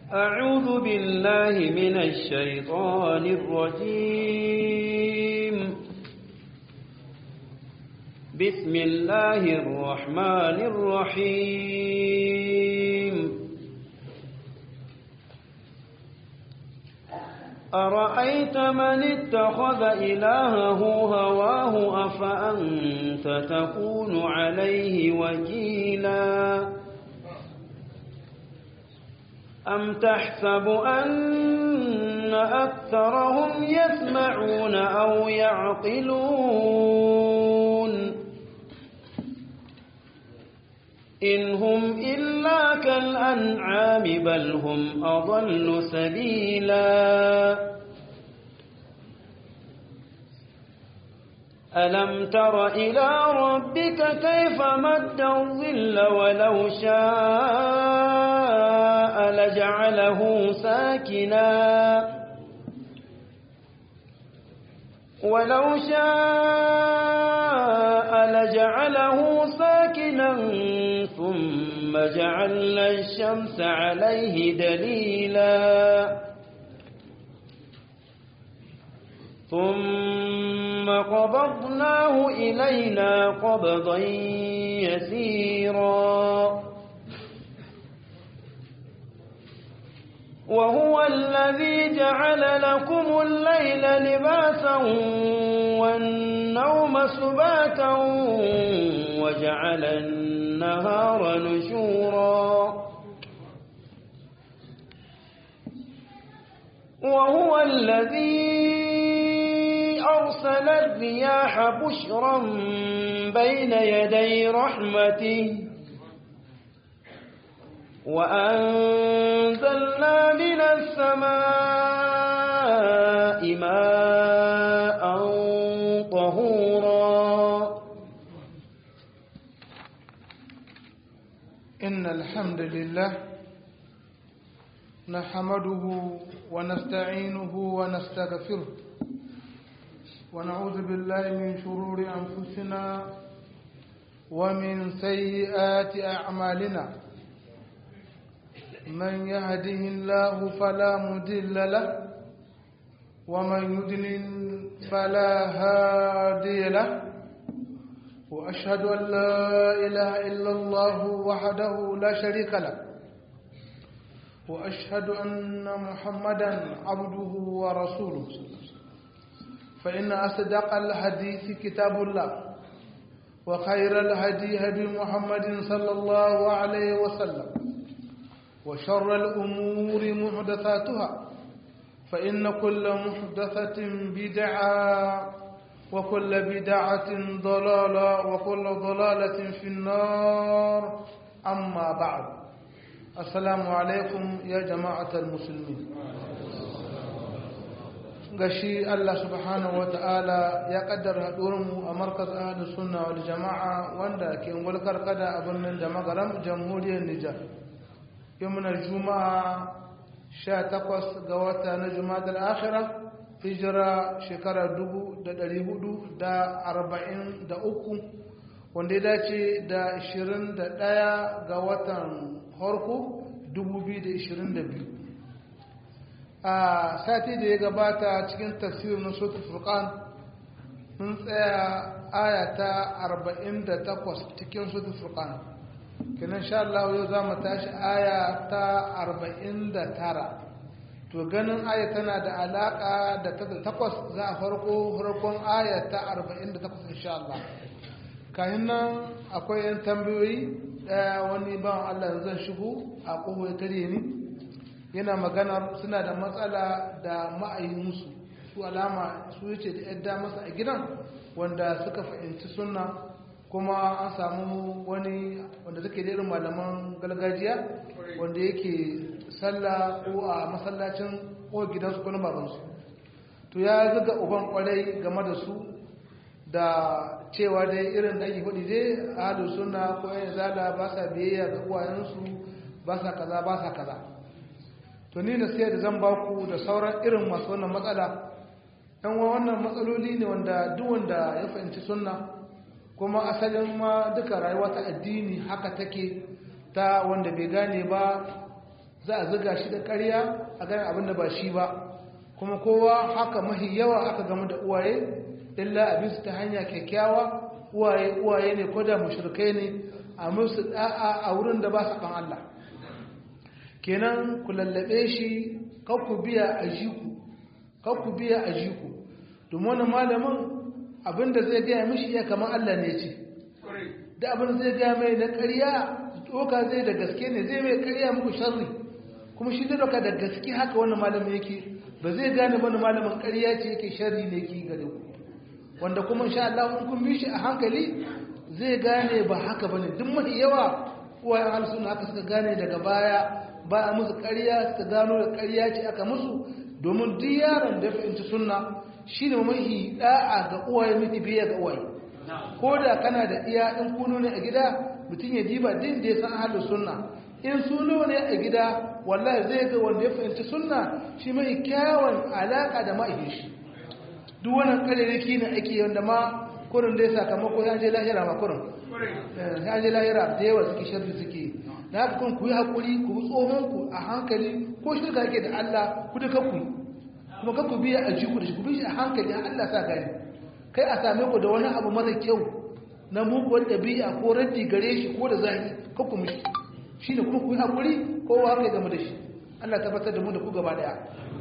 أعوذ بالله من الشيطان الرجيم بسم الله الرحمن الرحيم أرأيت من اتخذ إلهه هواه أفأنت تكون عليه وكيلا أم تحسب أن أكثرهم يسمعون أو يعقلون إن هم إلا كالأنعام بل هم أضل سبيلا ألم تر إلى ربك كيف مد الظل ولو شاء لجعله ساكنا ولو شاء لجعله ساكنا ثم جعلنا الشمس عليه دليلا ثم قبضناه إلينا قبضا يسيرا وهو الذي جعل لكم الليل لباسا والنوم سباتا وجعل النهار نشورا وهو الذي أرسل الرياح بشرا بين يدي رحمته وأنزلنا من السماء ماء طهورا إن الحمد لله نحمده ونستعينه ونستغفره ونعوذ بالله من شرور أنفسنا ومن سيئات أعمالنا من يهده الله فلا مدل له ومن يدلل فلا هادي له وأشهد أن لا إله إلا الله وحده لا شريك له وأشهد أن محمدا عبده ورسوله فإن أصدق الحديث كتاب الله وخير الهدي هدي محمد صلى الله عليه وسلم وشر الأمور محدثاتها فإن كل محدثة بدعة وكل بدعة ضلالة وكل ضلالة في النار أما بعد السلام عليكم يا جماعة المسلمين gashi Allah subhanahu wa ta'ala ya kaddara mu a markaz ahli sunna wal jama'a wanda ke ngulkar kada a birnin da magaram jamhuriyar Nijar yau muna juma'a 18 ga wata na juma'a akhirah hijira shekara 443 wanda ya dace da 21 ga watan harko 2022 a sati da ya gabata cikin tafsirin na sotu furkan mun tsaya aya ta 48 cikin sotu furkan kinan sha Allah yau za mu tashi aya ta 49 to ganin aya tana da alaka da ta takwas za a farko farkon aya ta 48 insha Allah kayan nan akwai yan tambayoyi daya wani ban Allah zan shigo a kowa tare ni yana magana suna da matsala da ma'ayinsu su alama su yace da yadda masa a gidan wanda suka fahimci sunna kuma an samu wani wanda suke da irin malaman gargajiya wanda yake sallah ko a masallacin ko gidansu ko na babansu to ya zuga uban kwarai game da su da cewa dai irin da ake faɗi dai ahalu sunna ko yan zala ba sa biyayya ga uwayensu ba sa kaza ba sa kaza to ni nasiya da zan ba ku da sauran irin masu wannan matsala yan wannan matsaloli ne wanda duk wanda ya fahimci sunna kuma asalin ma duka rayuwa ta addini haka take ta wanda bai gane ba za a zuga shi da ƙarya a ganin abin da ba shi ba kuma kowa haka mahi yawa aka gamu da uwaye illa abin su ta hanya kyakkyawa uwaye uwaye ne ko da mushrikai ne a musu da'a a wurin da ba su ban Allah kenan ku lallabe shi ku biya a jiku ku biya a jiku domin wani malamin abinda zai gaya mishi ya kamar Allah ne ce da abin zai gaya mai na ƙarya doka zai da gaske ne zai mai ƙarya muku sharri kuma shi zai doka da gaske haka wani malamin yake ba zai gane wani malamin ƙarya ce yake sharri ne ki gare ku wanda kuma insha Allah in kun bi shi a hankali zai gane ba haka bane duk mafi yawa uwayen halsuna haka suka gane daga baya ba a musu ƙarya suka gano da ƙarya ce aka musu domin duk yaron da ya fahimci sunna shine mahi da'a ga uwaye mafi biya ga uwaye ko da kana da iya in kuno ne a gida mutum ya diba din da ya san halin sunna in suno ne a gida wallahi zai ga wanda ya fahimci sunna shi mai kyawun alaka da ma'aikin shi duk wannan kareriki ne ake wanda ma kurin da ya sakamako ya je lahira ma kurin ya je lahira da yawa suke sharri suke na haka kun ku yi haƙuri ku bi tsohonku a hankali ko shirka yake da Allah ku duka ku kuma kan ku biya a jiku da shi ku bi shi a hankali a Allah sa gani kai a same ku da wani abu mara kyau na muguwar ɗabi'a ko raddi gare shi ko da zahiri kan ku mishi shi ne kuma ku yi haƙuri ko wa haka game da shi Allah tabbatar da mu da ku gaba ɗaya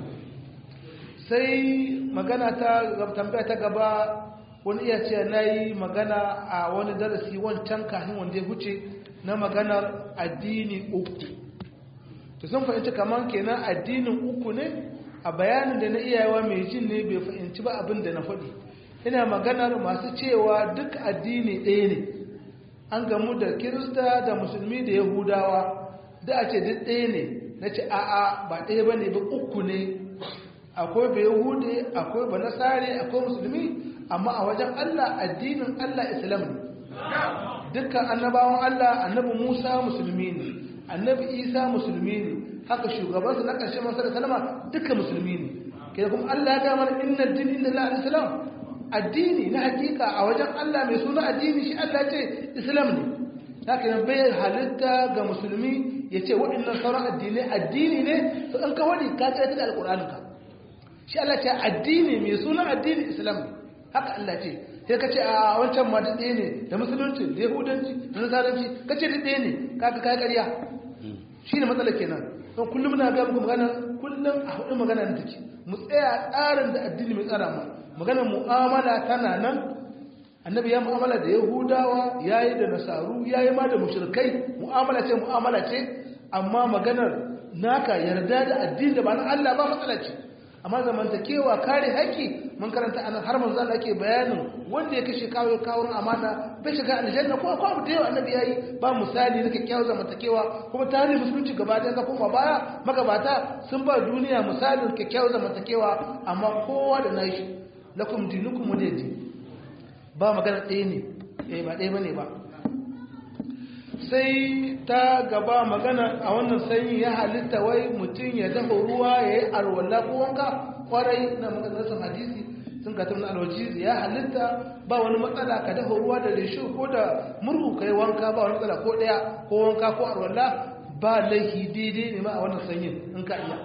sai magana ta tambaya ta gaba wani iya ce na yi magana a wani darasi wancan kafin wanda ya huce na maganar addini uku to sun fahimci kamar kenan addinin uku ne a bayanin da na iyayewa mai jin ne bai fahimci ba abin da na faɗi ina maganar masu cewa duk addini ɗaya ne an gamu da kirista da musulmi da yahudawa da a ce duk ɗaya ne na ce a'a ba ɗaya ba ne ba uku ne akwai ba yahude akwai ba nasare akwai musulmi amma a wajen allah addinin allah islam ne dukkan annabawan Allah annabi Musa musulmi ne annabi Isa musulmi ne haka shugabansu na ƙarshen masu da salama dukkan musulmi ne ke kuma Allah ya gama inna din inda la islam addini na hakika a wajen Allah mai suna addini shi Allah ce islam ne haka nan bai halitta ga musulmi ya ce waɗannan sauran addinai addini ne to in ka wani ka kai da alƙur'aninka shi Allah ce addini mai suna addini islam ne haka Allah ce sai ka ce a wancan ma duk ɗaya ne da musulunci da yahudanci da nasaranci ka ce duk ɗaya ne kaga kai ƙarya shi ne matsala kenan don kullum na ga muku magana kullum a hudu magana da take mu tsaya tsarin da addini mai tsara mu maganar mu'amala tana nan annabi ya mu'amala da yahudawa yayi da nasaru yayi ma da mushrikai mu'amala ce mu'amala ce amma maganar naka yarda da addini da ba na Allah ba matsala ce amma zamantakewa kare haƙƙi mun karanta anan har manzo Allah ake bayanin wanda ya kashe kawo kawurin amana bai shiga aljanna ko ko abu da yawa annabi yayi ba misali na kyakkyawar zamantakewa kuma tarihi musulunci gaba da ga kuma baya magabata sun ba duniya misalin kyakkyawar zamantakewa amma kowa da nashi lakum dinukum waliyadi ba magana ɗaya ne eh ba ɗaya bane ba sai ta gaba magana a wannan sanyi ya halitta wai mutum ya dafa ruwa ya yi alwala ko wanka kwarai na maganarsun hadisi sun ka tun alwajizi ya halitta ba wani matsala ka dafa ruwa da rishu ko da murhu ka yi wanka ba wani matsala ko ɗaya ko wanka ko alwala ba laifi daidai ne ma a wannan sanyin in ka iya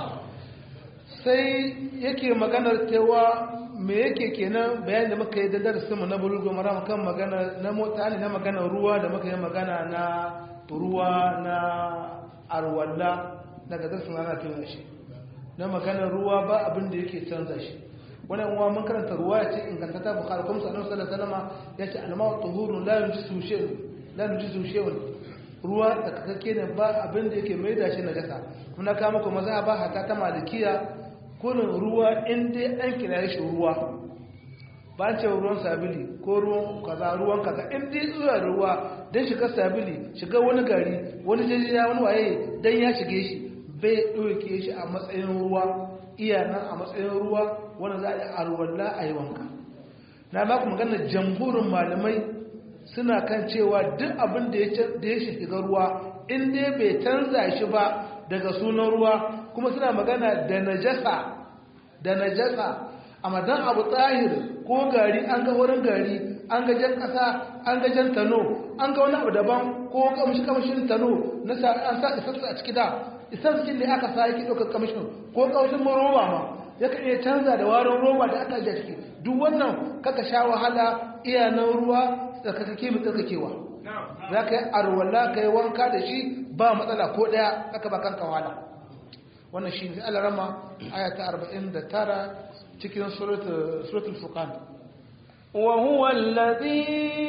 sai yake maganar cewa me yake kenan bayan da muka yi da darasin mu na bulugo mara kan magana na mota ne na magana ruwa da muka yi magana na ruwa na arwalla daga darasin ana tuna shi na magana ruwa ba abin da yake canza shi wani uwa mun karanta ruwa ya ce ingantata bukhari kuma sallallahu alaihi wasallam ya ce alma'u tuhurun la yujisu shay'un la yujisu shay'un ruwa tsakakakke ne ba abin da yake mai da shi najasa muna kama kuma maza ba hata ta malikiya kurin ruwa in dai an kira shi ruwa ba ce ruwan sabili ko ruwan kaza ruwan kaza in dai zuwa ruwa don shiga sabili shiga wani gari wani jajiya wani waye don ya shige shi bai ɗauke shi a matsayin ruwa iya nan a matsayin ruwa wanda za a yi arwalla a yi wanka na ba ku magana jamhurin malamai suna kan cewa duk abin da ya shiga ruwa in dai bai canza shi ba daga sunan ruwa kuma suna magana da najasa da najasa amma dan abu tsahir ko gari an ga wurin gari an ga jan kasa an ga jan tano an ga wani abu daban ko kamshi kamshin tano na sa an sa isassu a ciki da isassun da aka sa yake ɗaukar kamshin ko kamshin roba ma ya kan iya canza da warin roba da aka ajiye ciki duk wannan kaka sha wahala iyanan ruwa tsarkakake mai tsarkakewa za ka yi arwala ka yi wanka da shi ba matsala ko ɗaya aka ba kanka wahala wannan shi ne alarama aya ta 49 cikin suratul furqan وهو الذي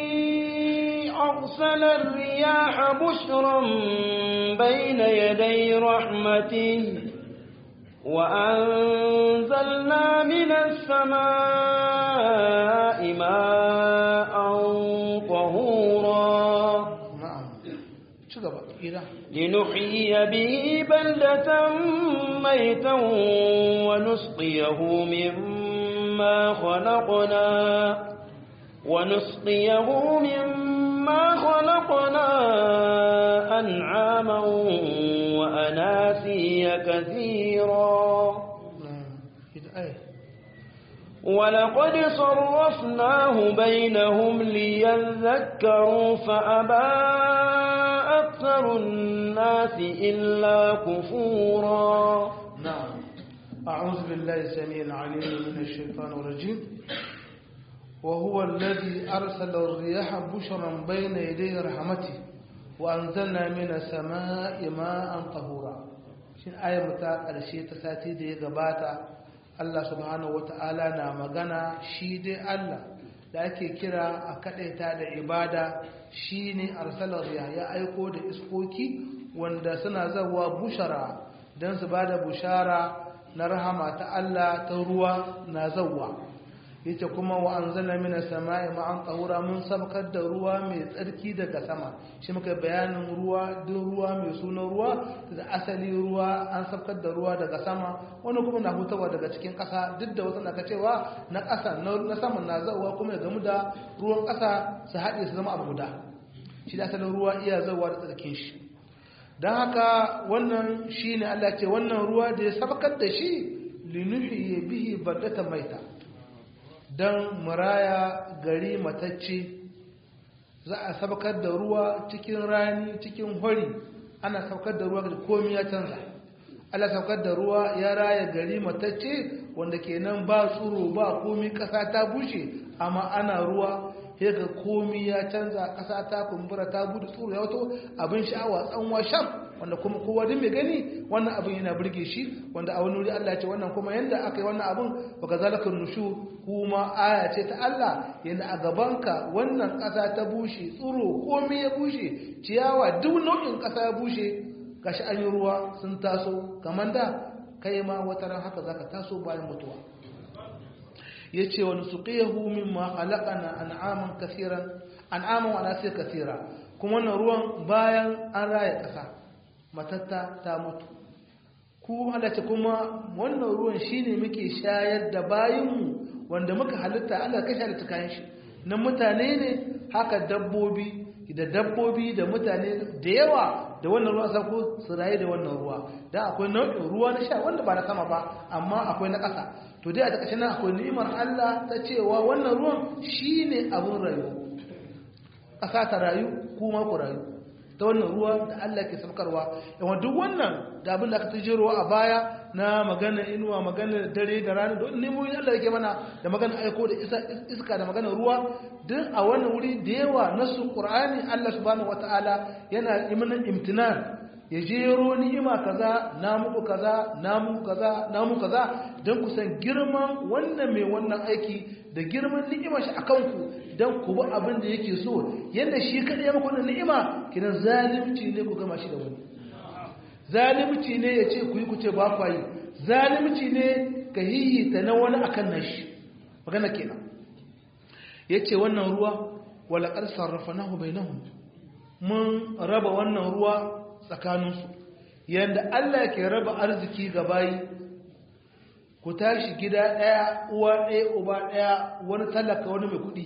أرسل الرياح بشرا بين يدي رحمته وأنزلنا من السماء ماء طهورا na'am ci gaba ira لنحيي به بلدة ميتا ونسقيه مما خلقنا ونسقيه مما خلقنا أنعاما وأناسيا كثيرا na'am ita ai ولقد صرفناه بينهم ليذكروا فأبى أكثر الناس إلا كفورا نعم أعوذ بالله السميع العليم من الشيطان الرجيم وهو الذي أرسل الرياح بشرا بين يدي رحمته وأنزلنا من السماء ماء طهورا شين آية متى الشيء تساتي دي غباتا الله سبحانه وتعالى na magana shi dai Allah da ake kira a kadaita da ibada shine arsalar riya ya aiko da iskoki wanda suna zawa bushara don su bada bushara na rahama ta Allah ta ruwa na zawa yace kuma wa anzalna minas sama'i ma'an tahura mun sabkar da ruwa mai tsarki daga sama shi muka bayanin ruwa duk ruwa mai sunan ruwa da asali ruwa an sabkar da ruwa daga sama wani kuma na hutawa daga cikin ƙasa duk da wasu na cewa na ƙasa na sama na zawa kuma ya gamu da ruwan ƙasa su haɗe su zama abu guda shi da asalin ruwa iya zawa da tsarkin shi don haka wannan shi ne Allah ce wannan ruwa da ya sabkar da shi linuhi bihi bardata maita don muraya gari matacce za a sabkar da ruwa cikin rani cikin hori ana sabkar da ruwa da komi ya canza Allah saukar da ruwa ya raya gari matacce wanda kenan ba tsuro ba komi kasa ta bushe amma ana ruwa sai ga komi ya canza kasa ta kumbura ta bude tsuro ya wato abin sha'awa tsanwa sham wanda kuma kowa din mai gani wannan abin yana burge shi wanda a wani wuri Allah ya ce wannan kuma yanda aka yi wannan abin wa kazalika nushu kuma aya ce ta Allah yanda a gabanka wannan kasa ta bushe tsuro komi ya bushe ciyawa duk nau'in kasa ya bushe gashi an yi ruwa sun taso kamar da kai ma wata ran haka zaka taso bayan mutuwa yace wa nusuqiyahu mimma khalaqana an'aman kaseeran an'aman wa nasiya kaseera kuma wannan ruwan bayan an raya kasa matatta ta mutu kuma Allah ce kuma wannan ruwan shine muke shayar da bayinmu wanda muka halitta Allah ka shayar da kayan shi nan mutane ne haka dabbobi da dabbobi da mutane da yawa da wannan ruwa sako su rayu da wannan ruwa da akwai nau'in ruwa na sha wanda ba na sama ba amma akwai na ƙasa to dai a takashin nan akwai ni'imar Allah ta cewa wannan ruwan shine abin rayuwa ƙasa ta rayu kuma ku rayu ta wannan ruwa da Allah ke saukarwa yawan duk wannan da abin da aka tujero a baya na magana inuwa magana dare da rana da nemoyin Allah yake mana da magana aiko da iska da magana ruwa duk a wannan wuri da yawa na su Qur'ani Allah subhanahu wataala yana imanin imtinan ya jero ni'ima kaza na muku kaza na muku kaza na muku kaza don ku san girman wannan mai wannan aiki da girman ni'imar shi akan ku don ku bi abin da yake so yadda shi kaɗai ya muku wannan ni'ima kinan zalimci ne ku gama shi da wani zalimci ne ya ce ku yi ku ce ba ku yi zalimci ne ka hihita na wani akan nashi magana kenan ya ce wannan ruwa walaƙar sarrafa nahu bai nahu mun raba wannan ruwa tsakaninsu yadda Allah ke raba arziki ga bayi ku tashi gida ɗaya uwa ɗaya uba ɗaya wani talaka wani mai kuɗi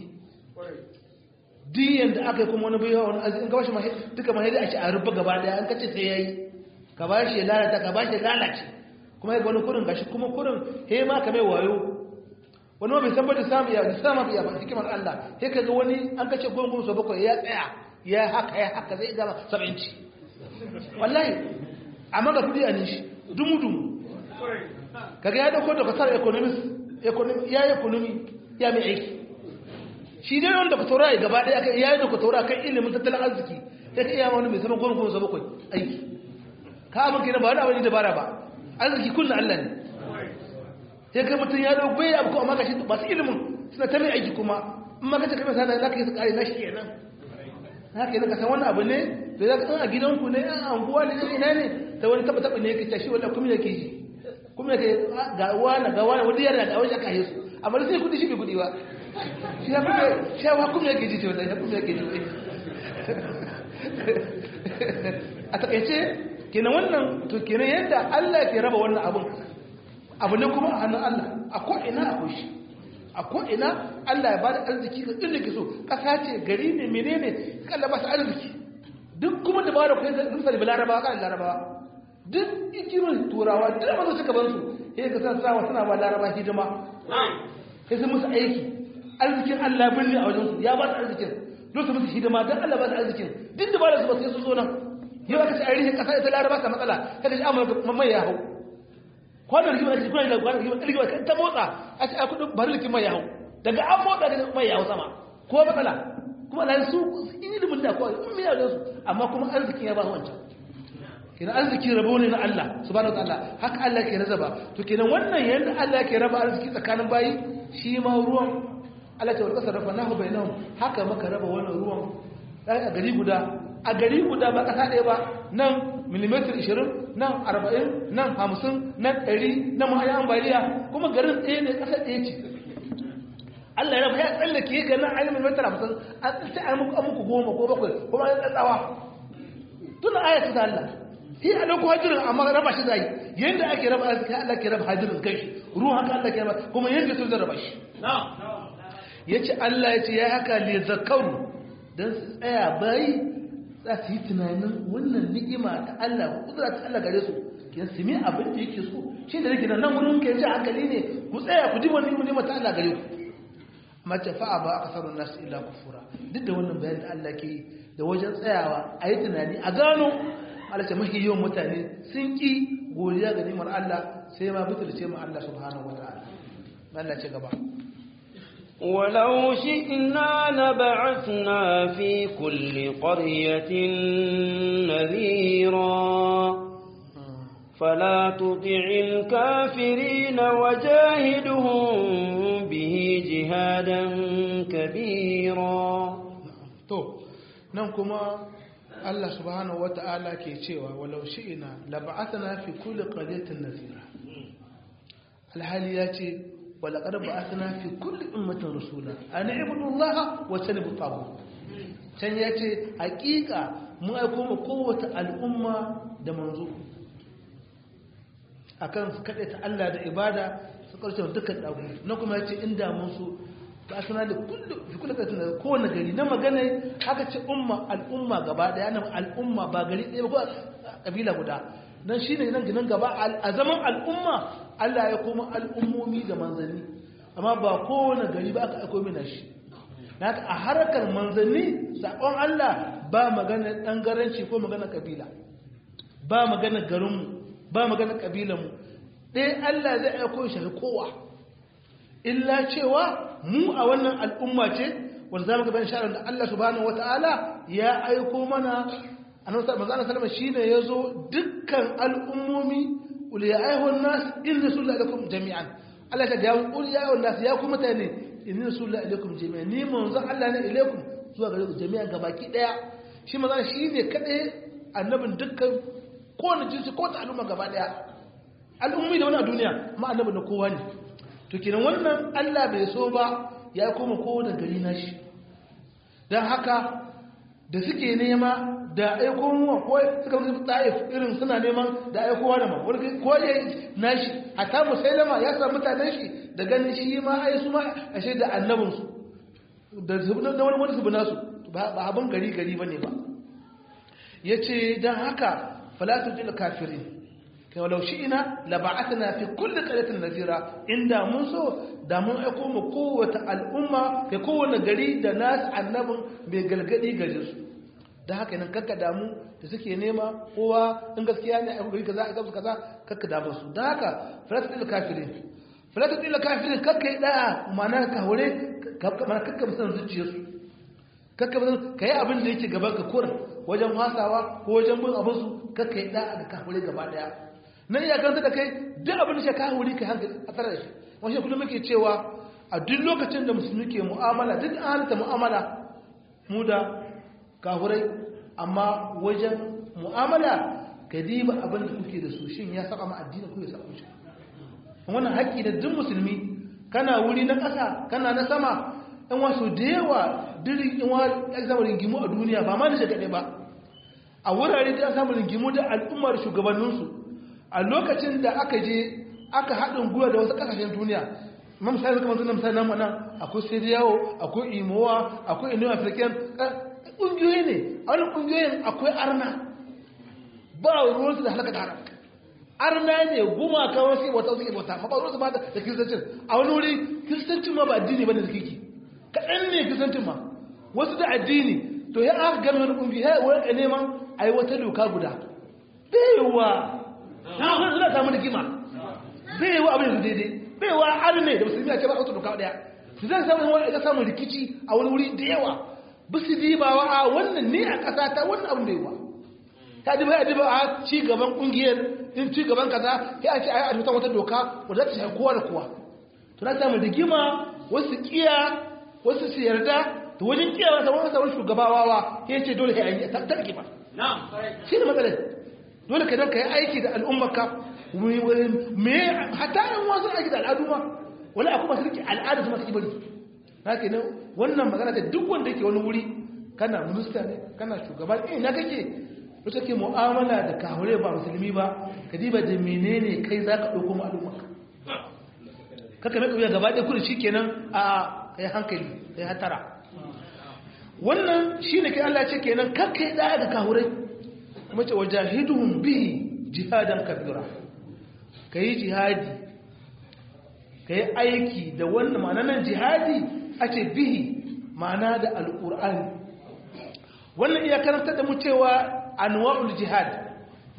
duk yadda aka yi kuma wani baiwa wani arziki in ka bashi duka mahaifi a ci a rufe gaba ɗaya an kace sai ya yi ka ba shi lalata ka ba shi lalace kuma ya wani kurin gashi kuma kurin he ma ka mai wayo wani ma bai san bada samu ya samu ya ba hikimar Allah sai ka ga wani an kace gongon so bakwai ya tsaya ya haka ya haka zai gama saba'inci wallahi amma ga kudi a nishi dumu-dumu kaga ya dauko da kasar economist ya yi economy ya mai aiki shi dai wanda ka tora ya gaba daya ya yi da ka tora kan ilimin tattalin arziki ya ka iya wani mai zama goma goma bakwai aiki ka abin kenan ba wani abin da bara ba arziki kullum allah ne sai kai mutum ya dauko bai abu ko amma gashi masu ilimin suna ta mai aiki kuma in ma kace kai sana za ka yi su kare na shi kenan haka yana ka san wani abu ne da za ka san a gidanku ne a anguwa ne ina ne ta wani taba taba ne yake tashi wallahi kuma yake ji kuma yake ga wani ga wani wani yana da wani aka yi su amma sai kudi shi bai kudi ba shi ya kuma shi ya kuma yake ji ce wallahi ya kuma yake ji a takaice kenan wannan to kenan yadda Allah ke raba wannan abun abu ne kuma a hannun Allah a ko ina akwai shi a ko'ina Allah ya ba da arziki ga inda ke so ƙasa ce gari ne menene kalla ba su arziki duk kuma da ba da kai sun salibi larabawa kan larabawa duk ikimin turawa duk mazu suka ban su ya ga san sawa suna ba laraba hidima sai sun musu aiki arzikin Allah birni a wajensu ya ba su arzikin don su musu hidima don Allah ba su arzikin duk da ba da su ba sai su zo nan yau aka ce a rihin ƙasa ita laraba ta matsala kada shi amurka mai ya hau kwanar rigima da kuna da kwanar rigima rigima kan ta motsa a ce a kudin bari likin mai yawo daga an motsa da mai yawo sama ko matsala kuma na su in yi limin da kowa in miya da su amma kuma arzikin ya ba wancan kenan arziki rabo ne na Allah subhanahu wataala haka Allah ke razaba to kenan wannan yanda Allah ke raba arziki tsakanin bayi shi ma ruwan Allah ta warkasa rafa nahu bainahum haka maka raba wannan ruwan a gari guda a gari guda ba kasa ɗaya ba nan milimetar 20 nan 40 nan 50 nan 100 nan ma'ayi ambaliya kuma garin ɗaya ne ƙasa ɗaya ce Allah ya raba ya tsallake ga nan ayi milimetar 50 an tsaye an muku muku goma ko bakwai kuma an tsatsawa tun aya ta Allah shi a ɗauko hajjirin amma raba shi zai yadda ake raba arziki Allah ke raba hajjirin kai shi ruwan haka Allah ke raba kuma yadda sun zai raba shi ya ce Allah ya ce ya haka le zakaru don su tsaya bayi za su yi tunanin wannan ni'ima ta Allah kudura ta Allah gare su ke su mi abin da yake so shi da nake nan wurin ke ji hankali ne ku tsaya ku ji wani ni'ima ta Allah gare ku mace fa'a ba aka sarun nasu illa kufura duk da wannan bayan da Allah ke yi da wajen tsayawa a yi tunani a gano Allah ce mafi yawan mutane sun ki godiya ga ni'imar Allah sai ma butulce mu Allah subhanahu wa ta'ala Allah ce gaba ولو شئنا لبعثنا في كل قرية نذيرا فلا تطع الكافرين وجاهدهم به جهادا كبيرا to nan kuma Allah subhanahu wata'ala ke cewa walau shi'ina lab'athna fi kulli qaryatin nazira alhali ya ce ولقد بعثنا في كل أمة رسولا أن اعبدوا الله واجتنبوا الطاغوت can ya ce hakika mun aiko mu kowace al'umma da manzo akan su kaɗe ta Allah da ibada su ƙarshe dukkan ɗagu na kuma ya ce inda mun so ba suna da fi kula ƙarfi da kowane gari na magana haka ce umma al'umma gaba ɗaya na al'umma ba gari ɗaya ba ko ƙabila guda nan shi ne nan ginin gaba a zaman al'umma Allah ya koma al'ummomi da manzanni amma ba kowane gari ba aka aiko mina shi na a harkar manzanni saƙon Allah ba magana ɗangaranci ko magana ƙabila ba magana garinmu ba magana ƙabilanmu ɗaya Allah zai aiko shi kowa illa cewa mu a wannan al'umma ce wanda za mu gaban sha'ar da Allah subhanahu wata'ala ya aiko mana annabi sallallahu alaihi wasallam shine yazo dukkan al'ummomi ul ya ayyuhan nas in rasulullahi alaikum jami'an Allah ta ga ul ya ayyuhan nas ya ku mutane in rasulullahi alaikum jami'an ni manzon Allah ne ilaikum zuwa gare ku jami'an gabaki daya shi manzon shine kadai annabin dukkan kowane jinsi ko ta al'umma gaba daya al'ummi da wani a duniya ma annabi na kowa ne to kenan wannan Allah bai so ba ya koma kowane gari nashi dan haka da suke nema da aiko muwa ko suka musu ta'if irin suna neman da aikowa da ma wani ko ya nashi hatta musailama ya sa mutanen shi da ganin shi ma ai su ma ashe da annabin su da da wani wani su nasu ba abin gari gari bane ba yace dan haka fala tujil kafirin kai walau shi'ina la ba'athna fi kulli qaryatin nazira inda mun so da mun aiko mu kowace al'umma kai kowane gari da nas annabin bai galgadi gare su da haka nan kakka damu da suke nema kowa in gaskiya ne a gari kaza a gaba kaza kakka damu su da haka falatul kafirin falatul kafirin kakka yi da'a ma'ana ka hore mana kakka musan zuciyarsu kakka musan ka yi abin da yake gaban ka kurin wajen hasawa ko wajen bin abin su kakka yi da'a ga ka hore gaba daya nan iya karanta da kai duk abin da ka hore ka hankali a tsara da shi wani kullum muke cewa a duk lokacin da musulmi ke mu'amala duk an halitta mu'amala mu da kahurai amma wajen mu'amala ka diba abin da kuke da su shin ya saba ma addini ko ya saba shi wannan haƙƙi da duk musulmi kana wuri na ƙasa kana na sama in wasu da yawa dirin in wa ya zama ringimu a duniya ba ma da shagaɗe ba a wurare da ya samu ringimu da al'ummar shugabanninsu a lokacin da aka je aka haɗin gwiwa da wasu ƙasashen duniya ma misali kamar suna misali namu nan akwai siriyawo akwai imowa akwai inu african ƙungiyoyi ne a wani ƙungiyoyin akwai arna ba ruwansu da halaka da haram arna ne gumaka wasu wata wasu bauta ma ba ruwansu ba da kiristancin a wani wuri kiristancin ma ba addini ba ne da kiki kaɗan ne kiristancin ma wasu da addini to ya aka gami wani ƙungiyoyi ya wani ka neman a yi wata doka guda baiwa na wani suna samu da kima baiwa abin da daidai baiwa arne da musulmi a ce ba wata doka ɗaya su zai samu wani ga samun rikici a wani wuri da yawa ba su dibawa a wannan ne a ƙasa ta wannan abin da yawa ta diba ya diba a ci gaban ƙungiyar in ci gaban kaza ya ce a yi a wata doka wadda ta shafi kowa da kowa to na samu rigima wasu kiya wasu su yarda to wajen kiya wata wani sabon shugabawa ya ce dole ya yi ta rigima shi ne matsalar dole ka dan ka yi aiki da al'ummarka me hata yan wasu aiki da al'adu ma wani akwai masu rike al'ada su masu kibari na ke nan wannan magana ta duk wanda ke wani wuri kana minista ne kana shugaba eh na kake wata ke mu'amala da kahure ba musulmi ba ka diba da menene kai za ka ɗauko ma'alumma kaka mai ƙauya gaba ɗaya kudu shi kenan a kai hankali kai hatara wannan shi ne kai Allah ce kenan kakka yi ɗaya da kahurai kuma ce wajahiduhum bihi jihadan kabira ka yi jihadi ka yi aiki da wannan ma'ana nan jihadi a ce bihi ma'ana da al'ur'ani wannan iya karanta da mu cewa anwa'ul jihad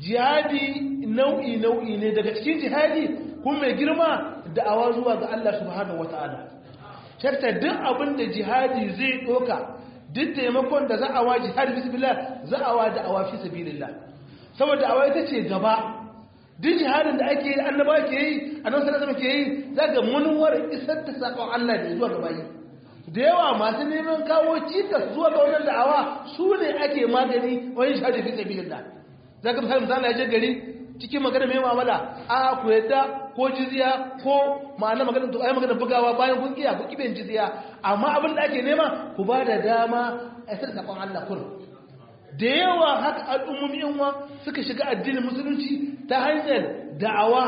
jihadi nau'i nau'i ne daga cikin jihadi kuma mai girma da'awa zuwa ga Allah subhanahu wata'ala shakta duk abin da jihadi zai doka duk taimakon da za'awa jihadi bismillah za'awa da'awa fi sabilillah saboda da'awa ita ce gaba duk jihadin da ake yi annaba ke yi annabi sallallahu alaihi ke yi zaka munwar isar da sakon Allah da zuwa ga bayi da yawa masu neman kawo cikas zuwa ga wannan da'awa su ne ake magani wani shahadi fi sabilillah zaka misali misali ya je gari cikin magana mai mu'amala a ku yadda ko jizya ko ma'ana magana to ai magana bugawa bayan kun kiya ku kiben jizya amma abin da ake nema ku ba da dama a isar da sakon Allah kun da yawa haka al'ummomi yanwa suka shiga addinin musulunci ta hanyar da'awa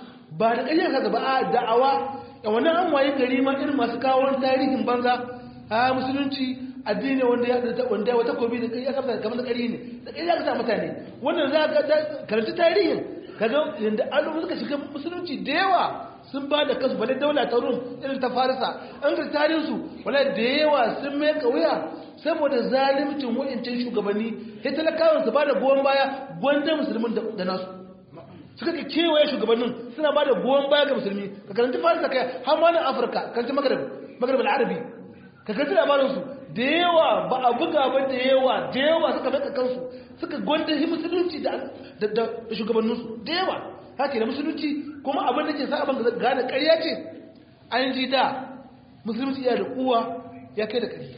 ba da ƙayyar kaza ba a da'awa da wannan an waye gari ma irin masu kawo tarihin banza a musulunci addini wanda ya da wanda wata kobi da kai ya kafa kamar da ƙari ne da kai ya kasa mutane wannan za ka karanta tarihin kaga yanda al'umma suka shiga musulunci da yawa sun ba da kasu bale daula ta rum irin ta farisa an ga tarihin su wala da yawa sun mai kauya saboda zalimcin wa'incin shugabanni sai talakawan su ba da goyon baya gwanda musulmin da nasu suka ke kewaye shugabannin suna ba da goyon baya ga musulmi ka karanta farisa kai har ma na afirka karanta magarib magarib al'arabi ka karanta labarinsu da yawa ba a buga ba da yawa da yawa suka maka kansu suka gwanda shi musulunci da shugabanninsu da yawa haka da musulunci kuma abin da ke sa abin da gane ƙarya ce an ji da musulunci ya da kuwa ya kai da ƙarya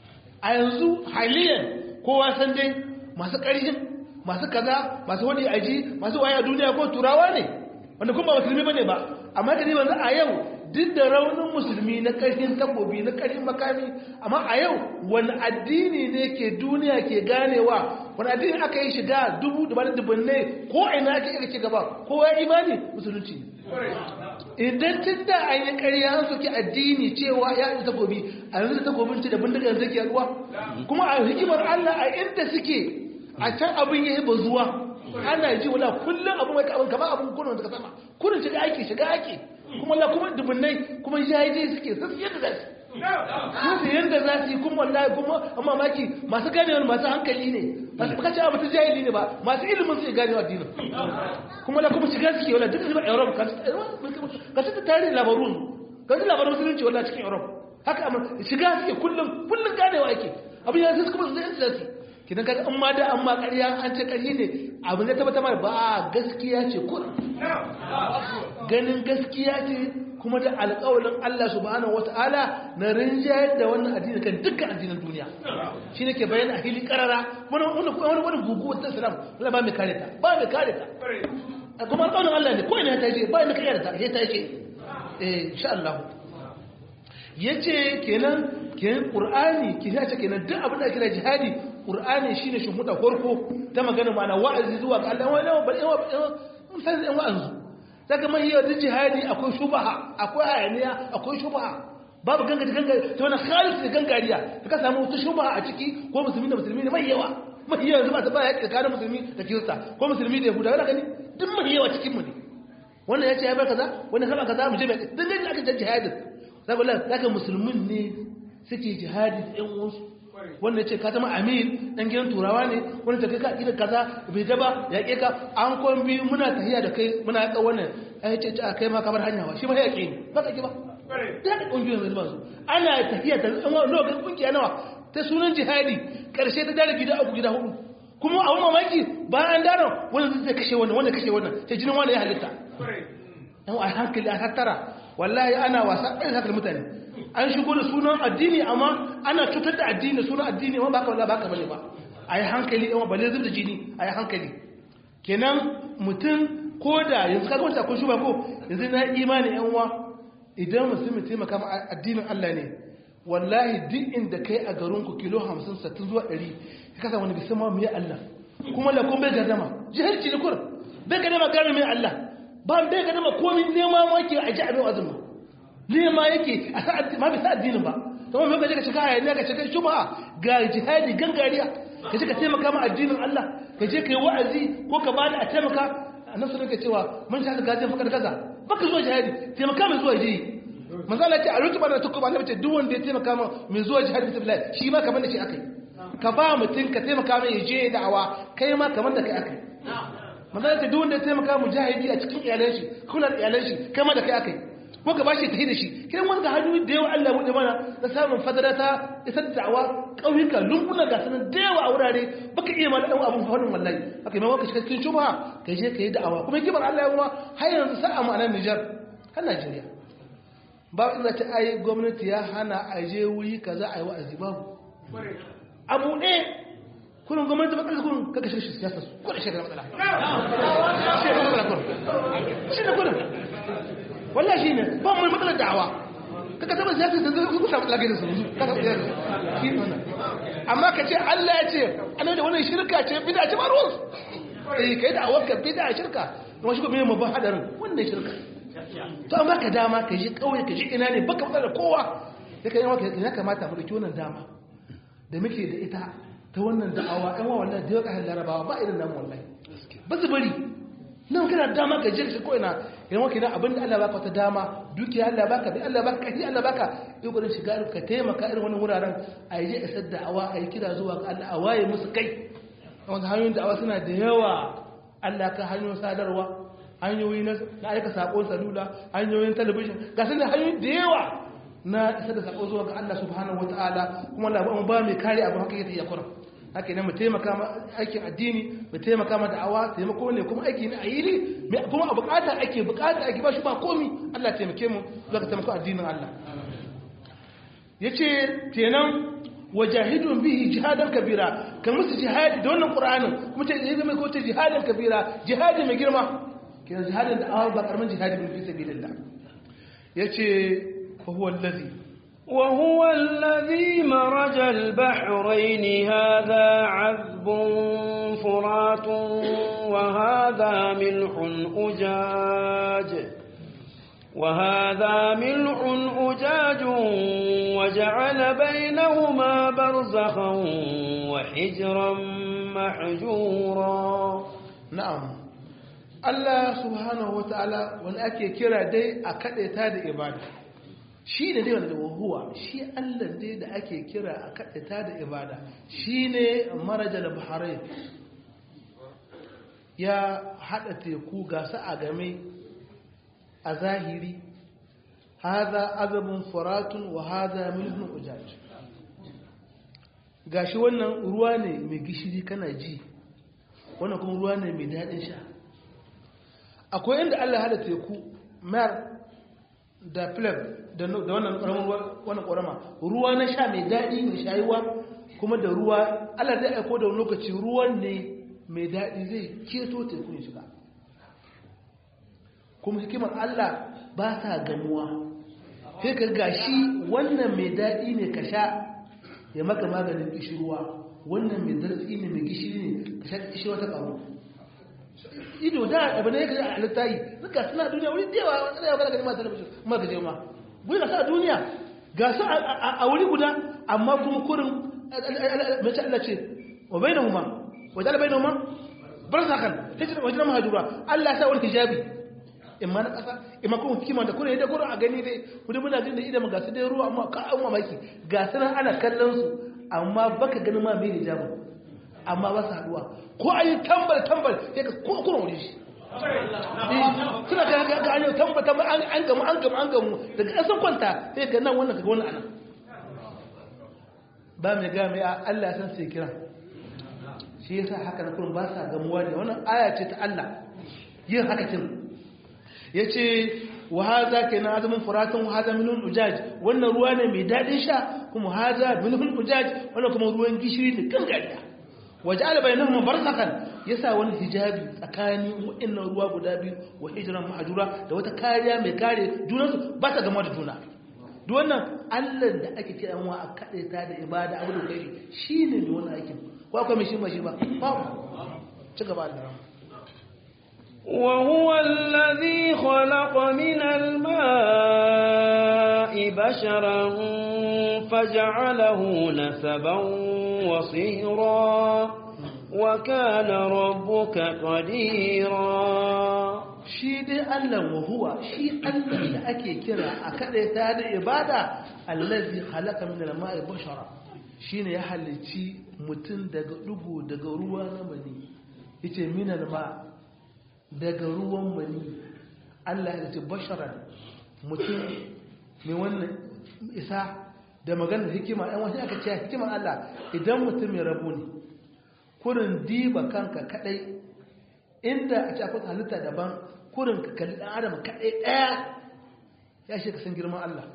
a yanzu haliyan kowa san dai masu ƙarfin masu kaza masu wani aji masu waya duniya ko turawa ne wanda kuma ba musulmi bane ba amma da wanzu a yau duk da raunin musulmi na ƙarfin takobi na ƙarfin makami amma a yau wani addini ne ke duniya ke ganewa wani addini aka yi shiga dubu da bada dubbannai ko ina ake iya ci gaba ko ya imani musulunci idan tun da an yi ƙarya an soke addini cewa ya yi takobi a yanzu da takobin ci da bindiga yanzu ke yaduwa kuma a hikimar Allah a inda suke a can abin ya yi bazuwa ana ji wala kullum abin mai abin kama abin kunan daga sama kunan shiga ake shiga ake kuma la kuma dubunnai kuma jayaje suke sun yadda da su kuma yanda za su yi kuma wallahi kuma amma maki masu ganewa masu hankali ne masu kace abu ta jahili ne ba masu ilimin su ganewa addinin kuma la kuma shiga suke wala duk zuwa Europe ka ka ta tarihin labarun ka ji labarun musulunci wala cikin Europe haka amma shiga suke kullum kullum ganewa ake abin ya sai kuma zai tsasi kidan kaga an ma da an ma ƙarya an ce ƙarya ne abin da tabbata ma ba gaskiya ce kullum ganin gaskiya ce kuma da alƙawalin Allah subhanahu wata'ala na rinjayar da wannan addini kan dukkan addinan duniya shi ne ke bayan a hili karara wani wani wani gugu wata salam wala ba mai kare ta ba mai kare ta kuma alƙawalin Allah ne ko ina ta ce ba mai kare ta sai ta ce eh insha Allah yace kenan kenan qur'ani ki ce kenan duk abin da kira jihadi qur'ani shine shumuda farko ta magana ma'ana wa'azi zuwa ga Allah wani ba mun san wa'azi daga mai yau duk jihadi akwai shubaha akwai hayaniya akwai shubaha babu ganga ganga ta wani khalis da gangariya da ka samu wata shubaha a ciki ko musulmi da musulmi ne mai yawa mai yawa yanzu ba ta baya tsakanin musulmi da kirista ko musulmi da yahuda wani gani duk mai yawa cikin mu ne wannan ya ce ya bar kaza wannan kaba kaza mu je mai dan gani aka jan jihadin zaka wallahi zaka musulmin ne suke jihadi da yan uwansu wanda ya ce ka zama amin dan gidan turawa ne wanda ta kai ka ƙida kaza bai daba ya ƙe ka an kwan biyu muna tahiya da kai muna yaƙa wannan ya ce a kai ma kamar hanya ba shi ma ya ƙe ne ba ka ƙi ba ta yaƙa ƙungiyoyin zai ba su ana tahiya ta zama lokacin ƙungiya nawa ta sunan jihadi ƙarshe ta dare gida uku gida hudu kuma a wani mamaki bayan daren wanda zai kashe wannan wanda kashe wannan sai jinin wanda ya halitta yan a hankali a tattara wallahi ana wasa ɗaya sakar mutane an shigo da sunan addini amma ana cutar da addini sunan addini amma baka wallahi baka bane ba ayi hankali amma balle zubda jini ayi hankali kenan mutum ko da yanzu kaga wanda akwai shuba ko yanzu na imani yan uwa idan musulmi taimaka ma addinin Allah ne wallahi duk inda kai a garin ku kilo 50 60 zuwa 100 ka kasa wani bisan ma mai Allah kuma la kun bai gadama jahilci ne kur bai gadama gane mai Allah ba bai gadama komai nema ma ke aji abin azumi nema yake a sa ma bisa addinin ba kuma mai kaje ka shiga hayaniya ka shiga shubha ga jihadi gangariya ka je ka taimaka ma addinin Allah ka je ka yi wa'azi ko ka bada a taimaka annabi sallallahu alaihi cewa mun sha gajin fakar kaza baka zuwa jihadi taimaka mai zuwa jihadi manzo Allah ce a rutuba da tukuba Allah ce duk wanda ya taimaka ma mai zuwa jihadi billahi shi ma kamar da shi akai ka ba mutum ka taimaka mai je da'awa kai ma kamar da kai akai manzo Allah ce duk wanda ya taimaka mujahidi a cikin iyalan shi kula da iyalan shi kai ma da kai akai ko ka bashi tafi da shi kai wanda hannu da yawa Allah bude mana da samun fadara ta isar da'awa ƙauyuka lunguna ga sanan da yawa a wurare baka iya ma dan abun fadin wallahi haka mai wanka cikin shubha ka je ka yi da'awa kuma kibar Allah ya kuma har yanzu sa'a mu a nan Niger har Najeriya ba inda ta ai gwamnati ya hana a je wuri kaza a yi wa'azi babu abu ɗaya kurin gwamnati matsalar kurin kaka shi siyasa su kurin shi da matsala shi da matsala kurin shi da kurin wallahi shine ba mu matsalar da'awa kaga taba siyasa da zai kusa lage da su kaga siyasa shi wannan amma ka ce Allah ya ce ana da wannan shirka ce bid'a ce ba ruwan eh kai da awaka bid'a shirka kuma shi ko me mu ba hadarin wannan shirka to amma ka dama ka ji kauye ka ji ina ne baka matsala kowa sai ka yi maka ya kamata mu dauki wannan dama da muke da ita ta wannan da'awa ɗan wa wallahi da yawa kan larabawa ba irin namu wallahi ba su bari nan kana dama ka jirka ko ina idan wake nan abinda Allah baka wata dama dukiya Allah baka bi Allah baka kai Allah baka yi gurin shiga ka taimaka irin wannan wuraren a yi isar da awa a yi kira zuwa ga Allah a waye musu kai wanda hanyoyin da'awa suna da yawa Allah ka hanyoyin sadarwa hanyoyi na aika sakon salula hanyoyin talabijin ga sun da hanyoyi da yawa na isar da sako zuwa ga Allah subhanahu wataala kuma Allah ba mai kare abu haka yake yakura haka ne mu taimaka ma aikin addini mu taimaka ma da'awa taimako ne kuma aiki ne a yi ne kuma a bukata ake bukata ake ba shi ba komi Allah taimake mu zuwa ka taimako addinin Allah yace kenan wajahidun bihi jihadan kabira kan musu jihadi da wannan qur'anin kuma ce zai zama ko ce jihadan kabira jihadi mai girma kenan jihadin da awa ba karamin jihadi bin fi sabilillah yace fa huwa allazi وهو الذي مرج البحرين هذا عذب فرات وهذا ملح أجاج وهذا ملح أجاج وجعل بينهما برزخا وحجرا محجورا نعم الله سبحانه وتعالى wani ake kira dai a kaɗaita da ibada shi ne dai wanda da wahuwa shi Allah dai da ake kira a kaɗata da ibada shi ne marajal baharai ya haɗa teku gasa a game a zahiri haza azabun furatun wa haza milhun ujaj gashi wannan ruwa ne mai gishiri kana ji wannan kuma ruwa ne mai daɗin sha akwai inda Allah hada teku mayar da flab da wannan ƙaramin wannan ƙorama ruwa na sha mai daɗi mai shayuwa kuma da ruwa Allah zai aiko da lokaci ruwan ne mai daɗi zai keto teku ya shiga kuma hikimar Allah ba ta gamuwa sai ka gashi wannan mai daɗi ne ka sha ya maka maganin gishirwa wannan mai darasi ne mai gishiri ne ka sha gishirwa ta ƙaru ido da abu ne ya kaji a littayi suka suna duniya wuri da yawa wani yawa gani masu talabishin ma gaje ma wuri ga sa a duniya ga su a wuri guda amma kuma kurin mace Allah ce wa bai na huma wajen ala bai na huma bar sa kan wajen na mahajura Allah ya sa wani hijabi in ma na ƙasa in ma kuma hikima da kurin yadda kurin a gani dai kudi muna jin da idan ga su dai ruwa amma ka an mamaki ga su nan ana kallon su amma baka ganin ma mai hijabin amma ba su haduwa ko a yi tambal tambal sai ka ko kuma wuri shi suna ga ga ga an tambal tambal an gamu an gamu an gamu daga an san kwanta sai ga nan wannan kaga wannan anan ba mai ga mai Allah san sai kira shi yasa haka na kullum ba sa gamuwa ne wannan aya ce ta Allah yin haka kin yace wa hadha kana azumin furatun wa hadha minun ujaj wannan ruwa ne mai dadin sha kuma hadha minun ujaj wannan kuma ruwan gishiri ne kan gariya waja'ala bainahuma barzakhan yasa wani hijabi tsakanin wa'annan ruwa guda biyu wa hijran mahjura da wata kariya mai kare junan su ba ta gama da juna duk wannan Allah da ake kira wa a kade ta da ibada abu da kai shine ne wannan aikin ko akwai mai shi ba shi ba babu ci gaba da وهو الذي خلق من الماء بشرا فجعله نسبا وصهرا وكان ربك قديرا shi dai Allah wa huwa shi Allah da ake kira a kadaita da ibada allazi khalaqa min al-ma'i bashara shine ya halicci mutum daga dugu daga ruwa na mani yace min al-ma daga ruwan mani Allah ya halicci basharan mutum mai wannan isa da maganar hikima ɗan wasu aka ce hikimar Allah idan mutum ya rabu ne kurin diba kanka kadai inda a ce akwai halitta daban kurin ka kalli ɗan adam kadai ɗaya ya shi ka san girman Allah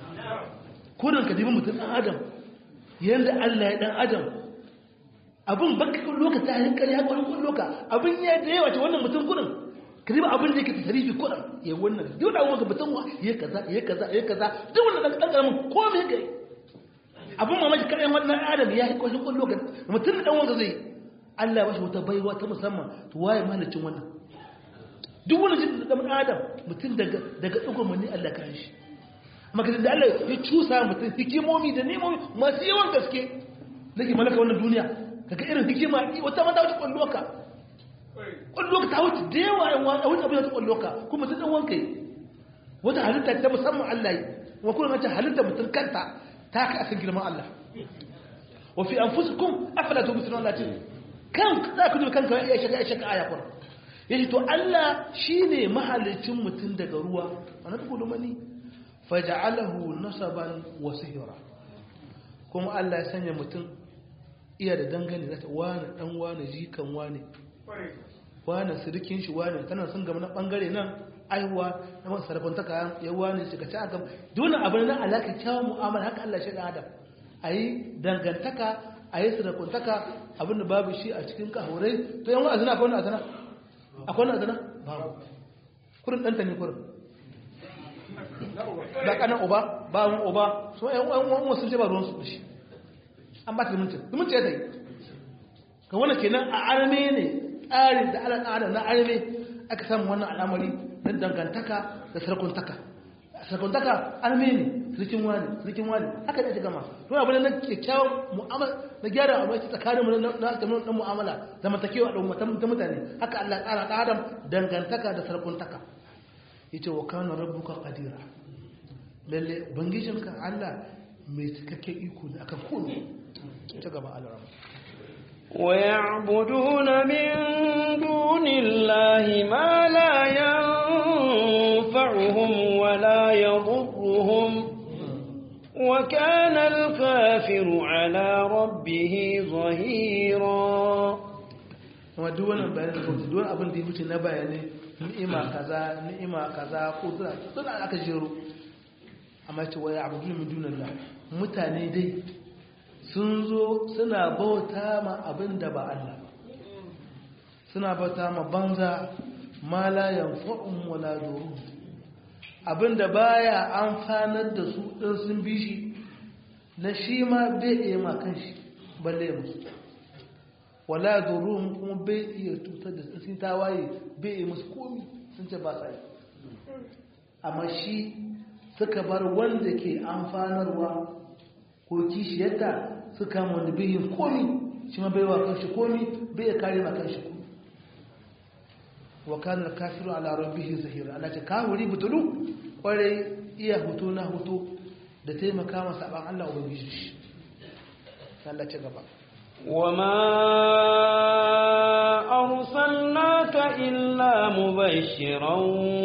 kurin ka dibi mutum ɗan adam yadda Allah ya ɗan adam abin baka kun loka ta hankali ya kwarin kun loka abin ya da yawa ce wannan mutum kurin ka diba abin da yake tasarifi kurin ya wannan duk da wani mutum ya kaza ya kaza ya kaza duk wannan ɗan ƙaramin komai ya kai abin mamaki kaɗai wannan adam ya yi kwashin kwallo ga mutum da ɗanwanka zai Allah ba shi wata baiwa ta musamman to waye mahalicin wannan duk wani jin da ɗan adam mutum daga ɗaukar mani Allah kan shi maka da Allah ya cusa mutum hikimomi da nemomi masu yawan gaske da ke malaka wannan duniya kaga irin hikima wata mata wuce kwallo ka kwallo ka ta wuce da yawa yan wani wuce abin da kwallo ka kuma mutum ɗan wanka yi wata halitta ta musamman Allah yi wa kuma mace halitta mutum kanta ta kai akan girman Allah wa fi anfusikum afala tubsirun Allah ce kan za ku duba kanka ya shaka ya shaka aya kuma yace to Allah shine mahalicin mutum daga ruwa wannan duk da mani faj'alahu nasaban wa sihra kuma Allah ya sanya mutum iya da dangane zata wani dan wani jikan wani wani sirikin shi wani tana sun gama na bangare nan aihuwa na masu sarfantaka ya wani shi ka ci aka dole abin na alaƙa kyawun mu'amala haka Allah shi ɗan adam a yi dangantaka a yi sarfantaka abin da babu shi a cikin kahurai to yan wa'azina akwai wani azana akwai wani azana babu kurin ɗanta ne kurin da ƙanan uba ba wani uba so yan wani wasu ce ba ruwan su shi an ba ta zumunci zumunci ya ta yi ga wani kenan a arme ne tsarin da al'ada na arme aka samu wannan al'amari na dangantaka da sarkuntaka sarkuntaka arme ne sarkin wani sarkin wani haka ne ake gama to abin na kyakkyawan mu'amala na gyara abu ake tsakanin mu na na mu'amala zamantakewa da ummatan ta mutane haka Allah ya tsara adam dangantaka da sarkuntaka yace wa kana rabbuka qadira lalle ubangijinka Allah mai cikakken iko ne akan komai ta gaba Allah ويعبدون من دون الله ما لا ينفعهم ولا يضرهم وكان الكافر على ربه ظهيرا kuma duk wannan bayanin da kawai duk abin da ya wuce na bayanai ni'ima kaza ni'ima kaza ko suna suna aka jero amma ce waya abu min dunallah mutane dai sun zo suna bauta ma abin da ba Allah ba suna bauta ma banza ma la yanfa'un wala durun abin da baya amfanar da su din sun bi shi na shi ma bai iya ma kanshi balle ya musu wala durun kuma bai iya tutar da sun tawaye bai iya musu komi sun ce ba sa yi amma shi suka bar wanda ke amfanarwa ko kishiyarta su kama wanda bai yin komi shi ma bai wa kanshi komi bai ya kare ma kanshi komi wa kanar kafiru ala rabbihi zahira Allah ce kawuri butulu kwarai iya hutu na hutu da taimaka masa ban Allah ubangiji shi Allah ce gaba وما أرسلناك إلا مبشرا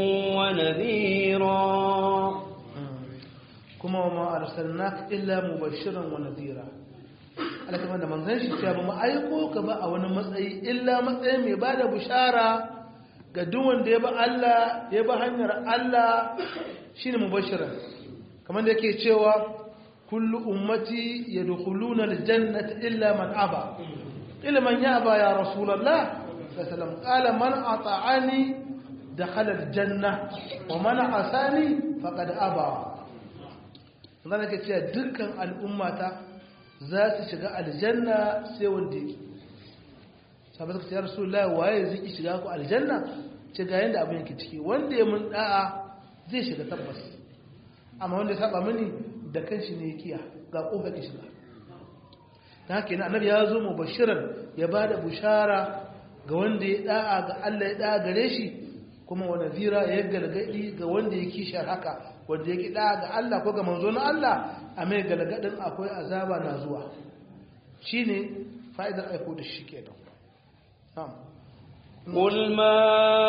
ونذيرا kuma wa ma arsalnaka illa mubashiran wa nadhira Allah kamar da manzon shi cewa ba mu aiko ka ba a wani matsayi illa matsayin mai bada bushara ga duk wanda ya ba Allah ya ba hanyar Allah shine mubashiran kamar da yake cewa kullu ummati yadkhuluna aljannata illa man aba illa man yaba ya rasulullah sallallahu qala man ata'ani dakhala aljanna wa man asani faqad aba zan ka cewa dukkan al'ummata za su shiga aljanna sai wanda yake sabu suka ce ya rasulullah waye zai ki shiga ku aljanna ce ga yanda abin yake ciki wanda ya mun da'a zai shiga tabbas amma wanda ya saba mini da kanshi ne kiya ga kofar ki shiga ta haka yana annabi ya zo mubashiran ya ba da bushara ga wanda ya da'a ga Allah ya da'a gare shi kuma wa nazira ya galgadi ga wanda ya kishar haka wanda ya ki da'a ga Allah ko ga manzo na Allah a mai galgadin akwai azaba na zuwa shine fa'idar aiko da shi kenan na'am قل ما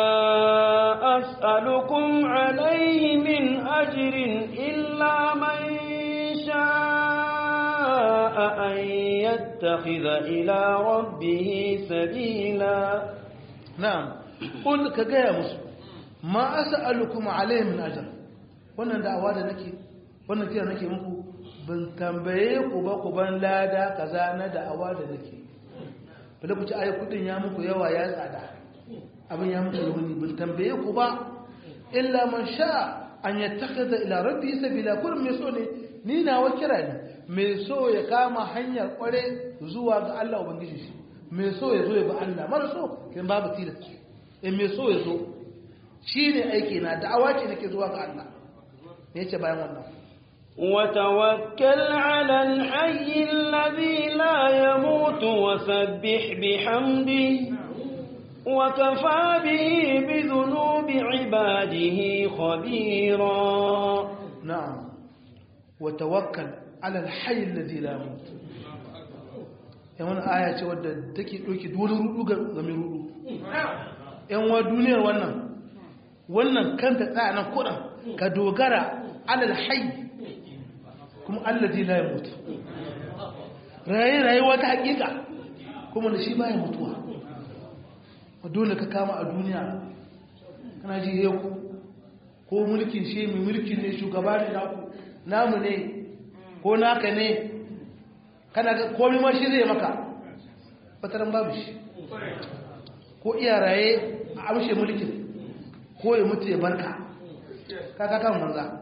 أسألكم عليه من أجر إلا من شاء أن يتخذ إلى ربه سبيلا na'am qul ka gaya musu ma as'alukum alayhi min ajr wannan da'awa da nake wannan kira nake muku ban tambaye ku ba ku ban lada kaza na da'awa da nake bala ku ci ayi kudin ya muku yawa ya tsada abin ya muku yauni ban tambaye ku ba illa man sha an yattakhidha ila rabbi sabila kun me so ne ni nawa kira ne me so ya kama hanyar kware zuwa ga Allah ubangiji shi me so ya zo ya bi Allah mara so kin babu tilas in me so ya zo shine aiki na da'awa ce nake zuwa ga Allah me yace bayan wannan وتوكل على الحي الذي لا يموت وسبح بحمده وكفى به بذنوب عباده خبيرا نعم وتوكل على الحي الذي لا يموت yan wani aya ce wadda take ɗauki wani rudu ga mai rudu yan wa duniyar wannan wannan kanta tsaya nan kuɗin ka dogara alal hayy kuma allazi la yamut raye rayuwa ta hakika kuma da shi baya mutuwa dole ka kama a duniya kana ji yau ko mulkin shi mai mulkin ne shugaba ne naku namu ne ko naka ne kana ga komai ma shi zai maka fataran babu shi ko iya raye a amshe mulkin ko ya mutu ya barka kaka kan manza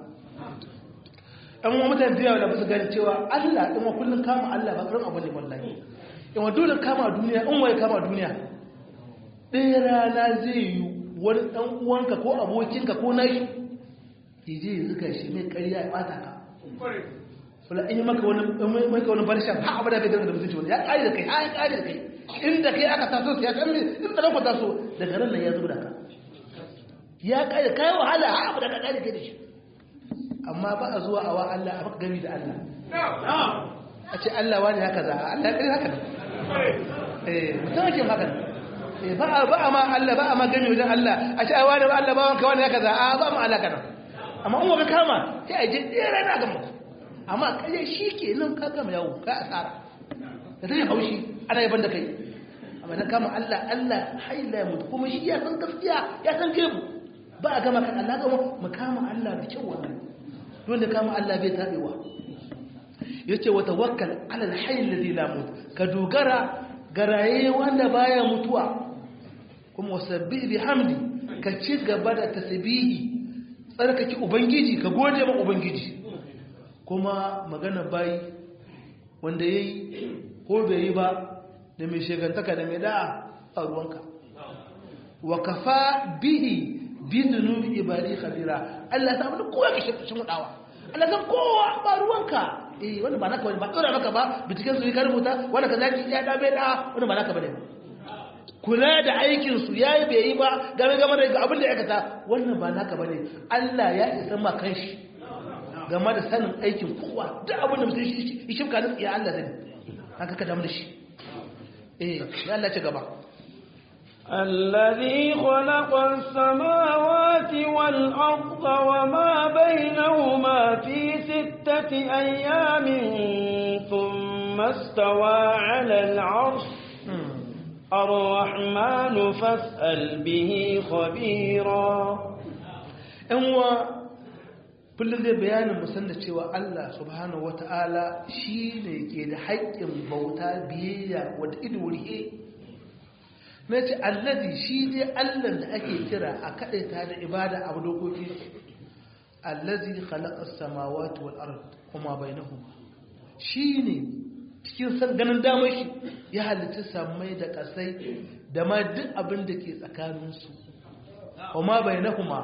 ɗan wa mutane da yawa da basu gani cewa Allah ɗin wa kullum kama Allah ba ƙarin abu ne wallahi in wa dole kama duniya in waye kama duniya ɗaya rana zai yi wani ɗan uwanka ko abokinka ko nashi ya je ya zuga shi mai ƙarya ya ɓata ka wala in yi maka wani maka wani barshen ha abu da kai da mutunci wani ya ƙari da kai ha ya ƙari da kai inda kai aka taso ya san me inda ka taso daga ran nan ya zuba da ka ya ƙari kai wahala ha abu da ka ƙari kai da shi amma ba a zuwa awa Allah a maka gami da Allah a ce Allah wani haka za a Allah ɗari haka eh mutum ake haka ba a ba a ma Allah ba a ma gami wajen Allah a ce a wani ba Allah ba wanka wani haka za a ba ma Allah kana amma in ka kama sai a je ɗaya rana ga muku amma kaje shi ke nan ka gama yawo ka asara da zai haushi ana yaban da kai amma na kama Allah Allah haila mutu kuma shi ya san gaskiya ya san gebu ba a gama kan Allah gama mu kama Allah da kyau wannan don da kama Allah bai tabewa yace wa tawakkal ala al-hayy alladhi la mut ka dogara garaye wanda baya mutuwa kuma wasabbih bihamdi ka ci gaba da tasbihi tsarkake ubangiji ka gode ma ubangiji kuma magana bayi wanda yayi ko bai yi ba da mai shegantaka da mai da'a a ruwanka wa kafa bihi bi zunubi ibadi khabira Allah ta mun kowa ka shi mudawa Allah san kowa ba ruwanka eh wanda ba naka wani ba dora maka ba bitikin su ka rubuta wanda ka zaki ya da bai da wanda ba naka bane kula da aikin su yayi bai yi ba game game da abin da ya aikata wannan ba naka bane Allah ya isa ma kanshi game da sanin aikin kowa duk abin da mutum shi shi shimka nutsi ya Allah zai haka ka damu da shi eh ya Allah ci gaba الذي خلق السماوات والأرض وما بينهما في ستة أيام ثم استوى على العرش الرحمن فاسأل به خبيرا أنوا kullum zai bayanin musan da cewa Allah subhanahu wata'ala shi ne ke da haƙƙin bauta biyayya wadda ido wurihe na ce allazi shi ne Allah da ake kira a kaɗaita da ibada a dokoki allazi khalaqas samawati wal ard kuma bainahuma shi ne cikin san ganin damar shi ya halitta samai da kasai da ma duk abin da ke tsakaninsu kuma bainahuma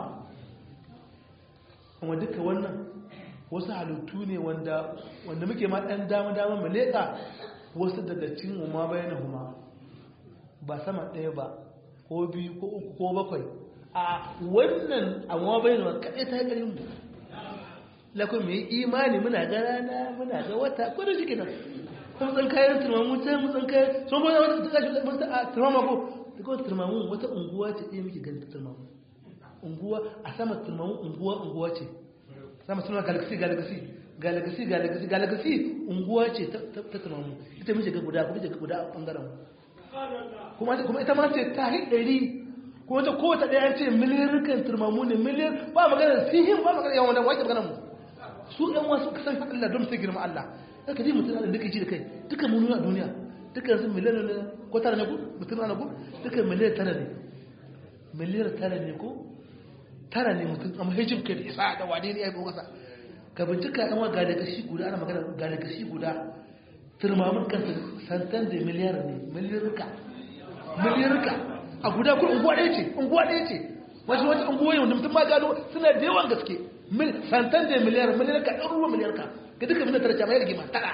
kuma duka wannan wasu halittu ne wanda wanda muke ma ɗan dama-dama mu leƙa wasu daga cin umma bayan huma ba sama ɗaya ba ko biyu ko uku ko bakwai a wannan amma bayan huma kaɗai ta ƙarin mu lakon mai imani muna ga rana muna ga wata ko da shi nan kuma tsan kayan turmamu ta mu tsan kayan sun kuma wata ta kashi mun a turmama ko da kawai turmamu wata unguwa ce ɗaya muke ganin turmamu unguwa a sama turmamu unguwa unguwa ce sama suna galaxy galaxy galaxy galaxy galaxy unguwa ce ta turmamu ita mace ga guda kuma ga guda a bangaren kuma kuma ita ma ce ta hi ɗari kuma ta kowace ɗaya ce miliyan turmamu ne miliyan ba magana sihin ba magana yawan wanda wake magana mu su ɗan wasu kasan Allah don su girma Allah haka ji mutum da duka ji da kai duka mu nuna duniya duka su miliyan ne ko tara ne ko mutum na ko duka miliyan tara ne miliyan tara ne ko tara ne mutum amma hijib ke da isa da wane ne ya yi kasa ka bincika yan wa gada kashi guda ana magana gada kashi guda turmamin kansa santan da miliyar ne miliyarka miliyarka a guda kuma unguwa ɗaya ce unguwa ɗaya ce wasu wata unguwa yau da mutum ma gano suna da yawan gaske santan da miliyar miliyarka ɗan ruwa miliyarka ga duka miliyar tara jama'a rigima tara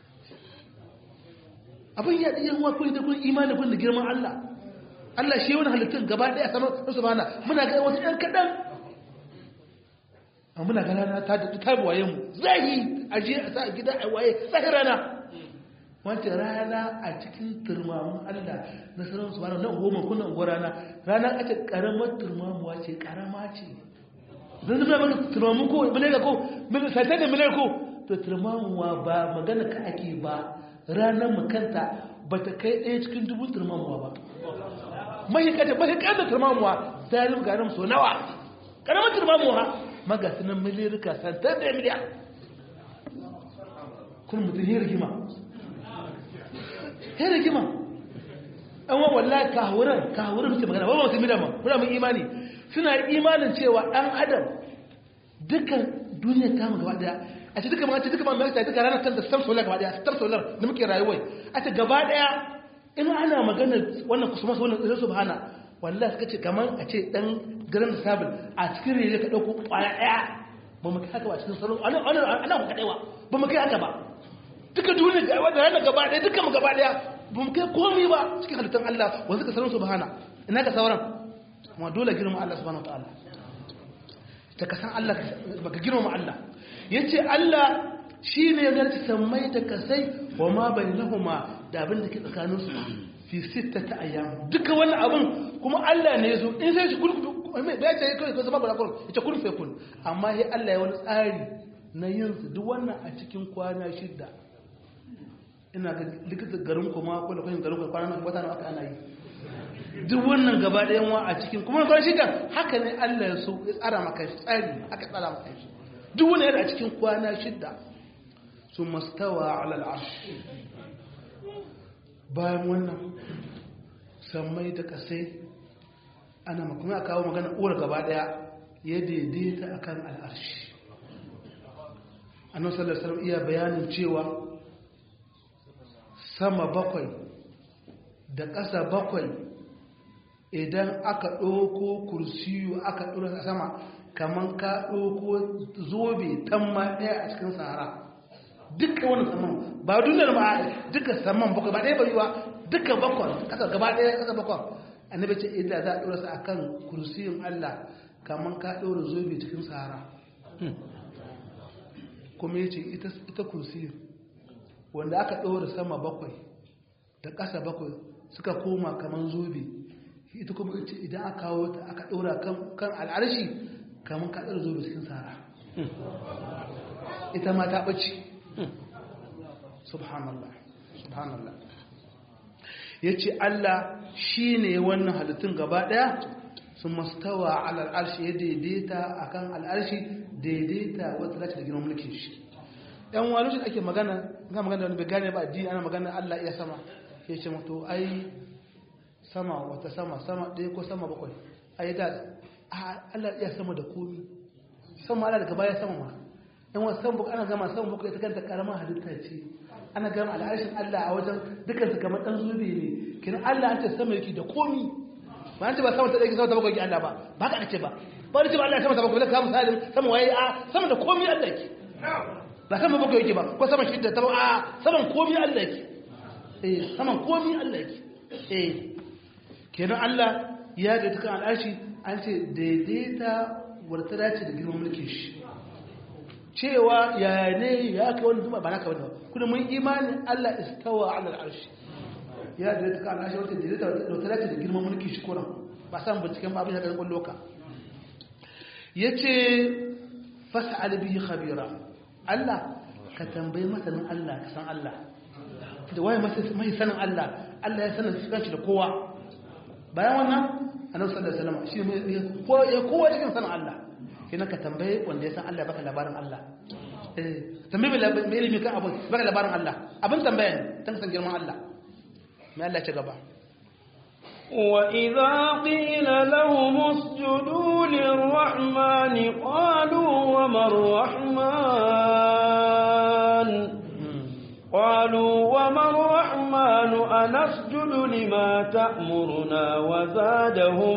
abin ya ɗaya wa kuri da kuri imanin kun da girman Allah Allah shi wani halittun gaba ɗaya sama su bana muna ga wasu ‘yan kaɗan a muna ga rana ta daɗi ta waye mu zahi a je a sa a gida a waye zahi rana wancan rana a cikin turmamun Allah na sanar su bana na goma kuna unguwar rana rana a ce ƙaramar turmamuwa ce ƙarama ce zan zama maka turmamun ko mile ga ko sai da mile ko to turmamuwa ba magana ka ake ba ranar makanta ba ta kai ɗaya cikin dubu turmamuwa ba mahikata mahikata turmamuwa ta yi garin so nawa karamar turmamuwa magasinan milirka santar da miliyan kuma mutum yi rigima yi rigima an wa wallahi kawuran kawuran mutum magana ba masu milama muna mun imani suna imanin cewa ɗan adam dukkan duniya ta mu gaba daya a ce duka ma ce duka ma mai duka ranar kanta star solar gaba daya star solar da muke rayuwai a ce gaba daya in ana magana wannan kusurma su wannan su subhana wallahi suka ce kamar a ce dan garin sabul a cikin rere ka dauko kwaya daya ba mu kai haka ba cikin salon ana ana ana mu kadaiwa ba mu kai haka ba duka duniya ga wannan ranar gaba daya duka mu gaba daya ba mu kai komai ba cikin halittar Allah wanda suka salon subhana ina ka sauran kuma dole girma Allah subhanahu wataala ta kasan Allah baka girma Allah yace Allah shine ya garci sammai da kasai wa ma bainahuma da abin da ke tsakanin su fi sittata ayyam duka wannan abin kuma Allah ne yazo in sai shi kulku mai bai ta kai ko zama bara kun ita kun fe kun amma sai Allah ya wani tsari na yin su duk wannan a cikin kwana shida ina ga likita garin kuma ko da garin kuma kwana nan wata aka ana yi duk wannan gaba ɗayan wa a cikin kuma kwana shida haka ne Allah ya so ya tsara maka shi tsari aka tsara maka shi duk wani yana a cikin kwana shida su mastawa ala al'arsh bayan wannan sammai da kasai ana makon a kawo magana uwar gaba ɗaya ya daidaita akan al'arshi annabi sallallahu alaihi wasallam iya bayanin cewa sama bakwai da ƙasa bakwai idan aka ɗauko kursiyu aka ɗora a sama kamar ka ɗauko zobe tamma ɗaya a cikin sahara duka wani saman ba duniyar ma duka saman bakwai ba ɗaya bari ba duka bakwai ƙasa gaba ɗaya ƙasa bakwai annabi ce idan za a ɗora su akan kursiyun Allah kamar ka ɗora zobe cikin sahara kuma ya ce ita kursiyun wanda aka ɗora sama bakwai da ƙasa bakwai suka koma kamar zobe ita kuma ita idan aka kawo ta aka ɗora kan al'arshi kamar ka ɗora zobe cikin sahara ita ma ta ɓace subhanallah subhanallah ya ce Allah shi ne wannan halittun gaba ɗaya sun mastawa al'arshi ya daidaita a kan al'arshi daidaita wata dace da girman mulkin shi ‘yan wani shi ake magana ga magana wani bai gane ba addini ana magana Allah iya sama ya ce mato ai sama wata sama sama ɗaya ko sama bakwai ai da Allah iya sama da komi sama Allah daga baya sama ma ‘yan wasu sama bakwai ana gama sama bakwai ta kanta karamar halitta ce ana gama al'arshin Allah a wajen dukansu kamar ɗan zube ne kina Allah an ce sama yake da komi ba an ce ba sama ta ɗaya sama ta bakwai Allah ba ba ka ce ba ba da ce ba Allah sama ta bakwai ka misalin sama waye a sama da komi Allah yake ba sama bakwai yake ba ko sama shidda ta a saman komi Allah yake eh saman komi Allah yake eh kenan Allah ya da dukan al'arshi an ce daidaita wadda dace da girman mulkin shi cewa ya ne ya kai wani duma ba naka bane kuma mun imani Allah istawa ala al'arshi ya da ta kana shi wata da ta dace da girman mulki shi kuran ba san binciken ba abin da kan loka yace fas'al bihi khabira Allah ka tambayi masanin Allah ka san Allah da waye mai sanin Allah Allah ya sanin shi da kowa bayan wannan annabi sallallahu alaihi wasallam shi ya kowa cikin sanin Allah kina ka tambaye wanda ya san Allah baka labarin Allah eh tambaye mai ilimi kan abu baka labarin Allah abin tambaya ne tan san girman Allah mai Allah ce gaba وإذا قيل لهم اسجدوا للرحمن قالوا وما الرحمن قالوا وما الرحمن أنسجد لما تأمرنا وزادهم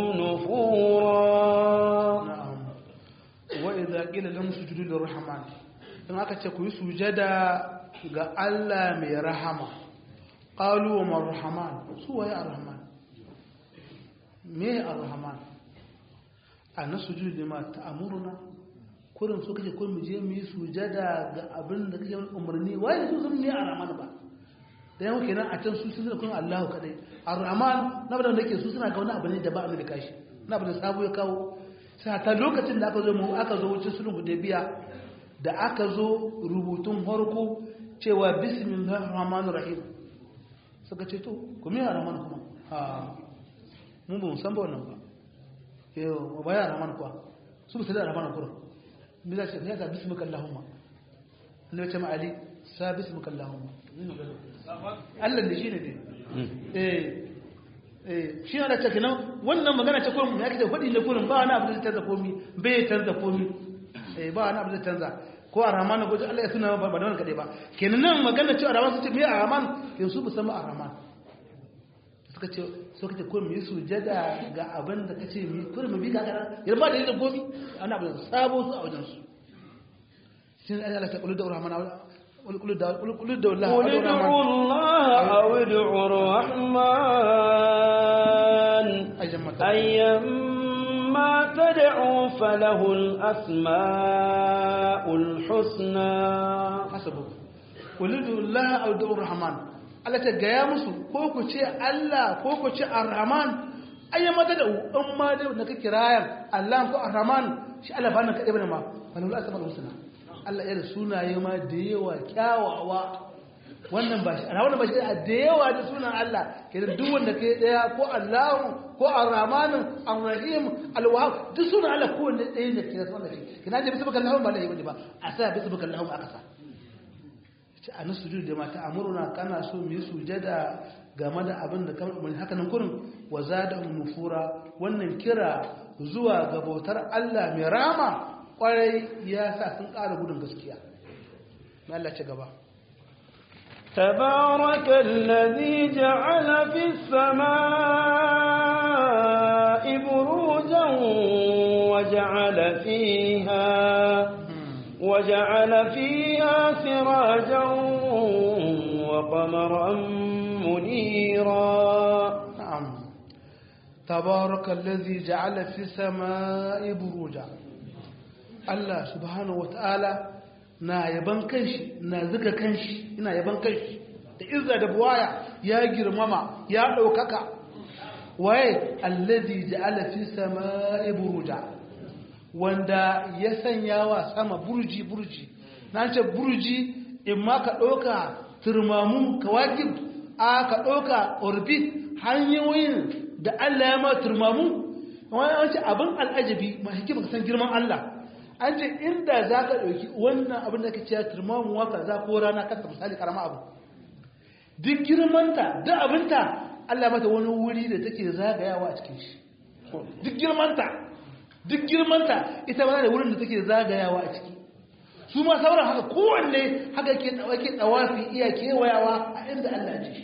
نفورا وإذا قيل لهم اسجدوا للرحمن in aka ce ku yi sujada ga Allah mai rahama qalu wa marhaman su waye arrahman me arrahman ana sujudu lima ta'muruna kurin su kake kun mu je mu yi sujada ga abin da kake umarni waye su sun ne arrahman ba da yau kenan a can su sun kun Allahu kadai arrahman na bada nake su suna ga wani abu ne da ba a da kashi na bada sabo ya kawo sai ta lokacin da aka zo mu aka zo wucin sulhu da biya da aka zo rubutun harko cewa bismillahir rahmanir rahim suka ce to kuma ya rahman kuma ha mun ba san ba wannan ba yau ba ya rahman kuwa su ba sai da rahman kuwa me za ce ya ta bismika allahumma annabi ce ma ali sa bismika allahumma Allah da shi ne dai eh eh shi ne da take nan wannan magana ce kullum ya kace fadi ne kullum ba wani abu da canza komi bai canza komi eh ba wani abu da canza ko a rahman ko Allah ya suna ba da wannan kade ba kenan nan magana cewa rahman su ce me a rahman kin su musamman a rahman suka ce so kace ko mu sujada ga abin da kace mu ko mu bi ga kana yar ba da yadda gomi ana abu sabo su a wajen su shin Allah ta kullu da rahman قل قل قل قل ادعوا الله قل ادعوا الله أو ادعوا الرحمن أيما أيما تدعوا فله الأسماء الحسنى hasabu ulidu Allah au da'ur rahman Allah ta gaya musu ko ku ce Allah ko ku ce ar-rahman ayya mata da in ma da na kake rayan Allah ko ar-rahman shi Allah ba nan kade bane ma wallahu asmaul husna Allah ya da sunaye ma da yawa kyawawa wannan ba shi wannan ba shi da yawa da sunan Allah kenan duk wanda kai daya ko Allah ko ar-rahman ar-rahim al-wahhab duk sunan Allah ko wanda ɗaya ne kenan sunan shi kina da bisa baka Allah ba lai bane ba a sa bisa baka Allah aka sa ce a na sujud da mata amuruna kana so mu yi sujada game da abin da kamar umarni haka nan kurin wa zada nufura wannan kira zuwa ga bautar Allah mai rama kwarai ya sa sun ƙara gudun gaskiya na Allah ci gaba تبارك الذي جعل في السماء بروجا وجعل فيها وجعل فيها سراجا وقمرا منيرا نعم تبارك الذي جعل في السماء بروجا Allah subhanahu wata'ala na yaban kanshi na zuga kanshi ina yaban kanshi da izza da buwaya ya girmama ya ɗaukaka waye allazi ja'ala fi sama'i buruja wanda ya sanya wa sama burji burji na ce burji in ma ka ɗauka turmamun kawakib a ka ɗauka orbit hanyoyin da Allah ya ma turmamu wani an ce abin al'ajabi ma hikima ka san girman Allah an ce inda za ka ɗauki wannan abin da ka ce turmamu waka za ko rana kasa misali karama abu duk girmanta duk abinta Allah mata wani wuri da take zagayawa a cikin shi duk girmanta duk girmanta ita ba da wurin da take zagayawa a ciki su ma sauran haka kowanne haka ke ke tsawafi iya kewayawa a inda Allah ce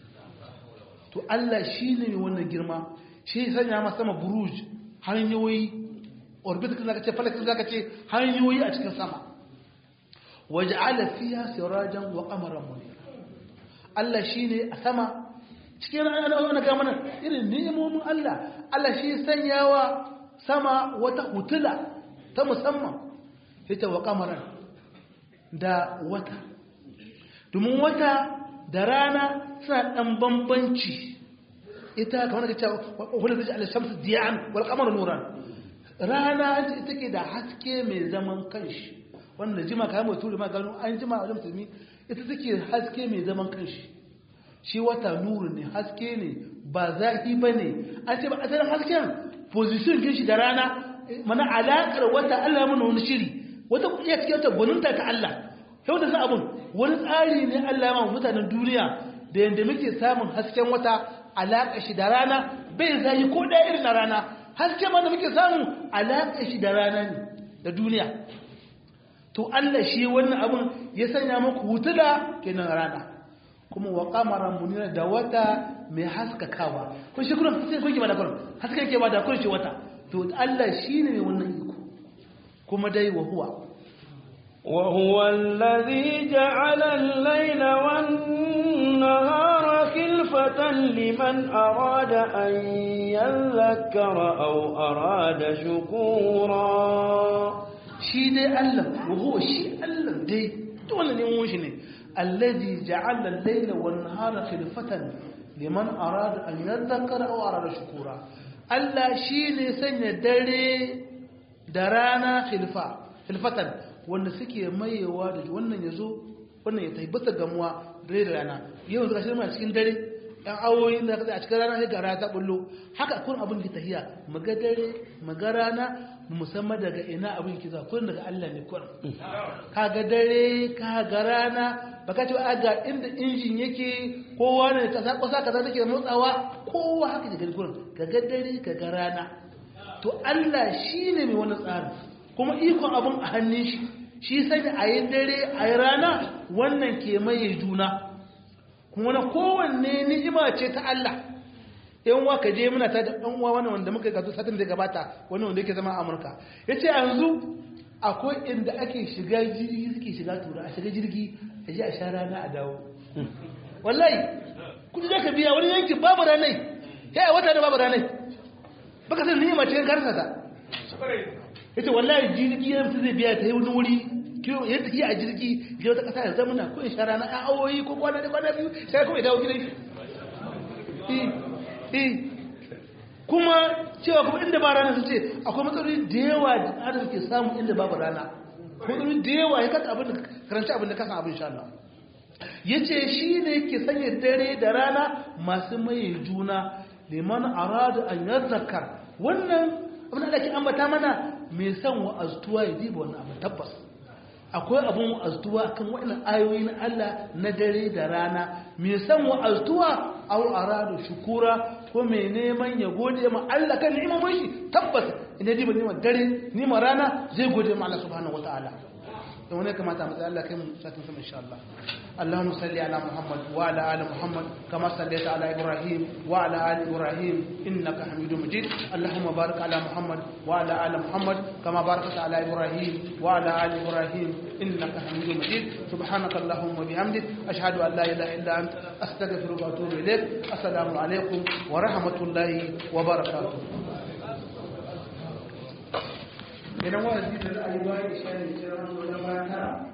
to Allah shi ne mai wannan girma shi ya sanya masa sama buruj hanyoyi orbit kan zaka ce falakin zaka ce hanyoyi a cikin sama waja'ala fiha sirajan wa qamaran munira Allah shine a sama cikin ana ga mana irin ni'imomin Allah Allah shi sanyawa sama wata hutula ta musamman ita wa kamaran da wata domin wata da rana suna ɗan bambanci ita kamar da cewa wadda zai ala shamsu diyan wal kamar nuran rana ita ke da haske mai zaman kanshi wanda jima kayan mai turi ma gano an jima a wajen musulmi ita take haske mai zaman kanshi shi wata nuru ne haske ne ba zafi ba ne an ce ba asalin hasken position kin shi da rana mana alaƙar wata Allah ya mana wani shiri wata iya cikin wata gwaninta ta Allah yau da sa abun wani tsari ne Allah ya mana mutanen duniya da yadda muke samun hasken wata alaƙa shi da rana bai zai ko ɗaya irin na rana hasken ma da muke samu alaƙa shi da rana ne da duniya to Allah shi wannan abun ya sanya muku hutula kenan rana kuma wa kamaran munira da wata mai haskakawa kun shi kullum sai kun ki bada kullum hasken ke bada kullum shi wata to Allah shine mai wannan iko kuma dai wa huwa wa huwa alladhi ja'ala al-layla wan-nahara khilfatan liman arada an yadhakkara aw arada shukura shi dai Allah wa huwa shi Allah dai dole ne mun shi ne الذي جعل الليل والنهار خلفة لمن أراد أن يذكر أو أراد شكورا Allah shi ne sanya dare da rana khilfa khilfatan wanda suke mayewa da wannan ya zo wannan ya tabbata gamuwa dare da rana yau zaka shirma cikin dare ɗan awoyi da a cikin rana sai ga rana ta bullo haka kun abin ki tahiya maga dare maga rana musamman daga ina abin ki za kun daga Allah ne kun kaga dare kaga rana baka ce a ga inda injin yake kowa ne kasa kasa kaza take motsawa kowa haka daga gurin kaga dare kaga rana to Allah shine mai wannan tsarin kuma ikon abun a hannun shi shi sanya a yi dare a yi rana wannan ke maye juna kuma na kowanne ni'ima ce ta Allah yan wa ka je muna ta da ɗan uwa wannan wanda muka gato satin da gabata wani wanda yake zama a Amurka yace yanzu akwai inda ake shiga jirgi suke shiga tura a shiga jirgi a je a sha rana a dawo wallahi kudi da ka biya wani yanki babu ranai ya a wata da babu ranai baka san ni'ima ce karsa ta yace wallahi jirgi ya mutu zai biya ta yi wani wuri kiyo ya tafi a jirgi je wata kasa ya zama na ko in shara na ɗan awoyi ko kwana da kwana biyu sai kuma ya dawo gidan shi eh eh kuma cewa kuma inda ba rana su ce akwai matsaloli da yawa da adam ke samu inda babu rana matsaloli da yawa ya kasa abin da karanci abin da kasa abin sha Allah ya ce shi ne ke sanya dare da rana masu maye juna liman aradu an yazzakar wannan abin da ake ambata mana mai son wa'aztuwa ya diba wannan abin tabbas akwai abin wa'aztuwa kan waɗannan ayoyi na Allah na dare da rana mai son wa'aztuwa au aradu shukura ko mai neman ya gode ma Allah kan ni'imomin shi tabbas ina diba ni'imar dare ni'imar rana zai gode ma Allah subhanahu wataala don wani kamata mu tsaya Allah kai mu satin sama insha Allah اللهم صل على محمد وعلى ال محمد كما صليت على ابراهيم وعلى ال ابراهيم انك حميد مجيد اللهم بارك على محمد وعلى ال محمد كما باركت على ابراهيم وعلى ال ابراهيم انك حميد مجيد سبحانك اللهم وبحمدك اشهد ان لا اله الا انت استغفرك واتوب اليك السلام عليكم ورحمه الله وبركاته idan wa'azi da ra'ayi ba ya isha ne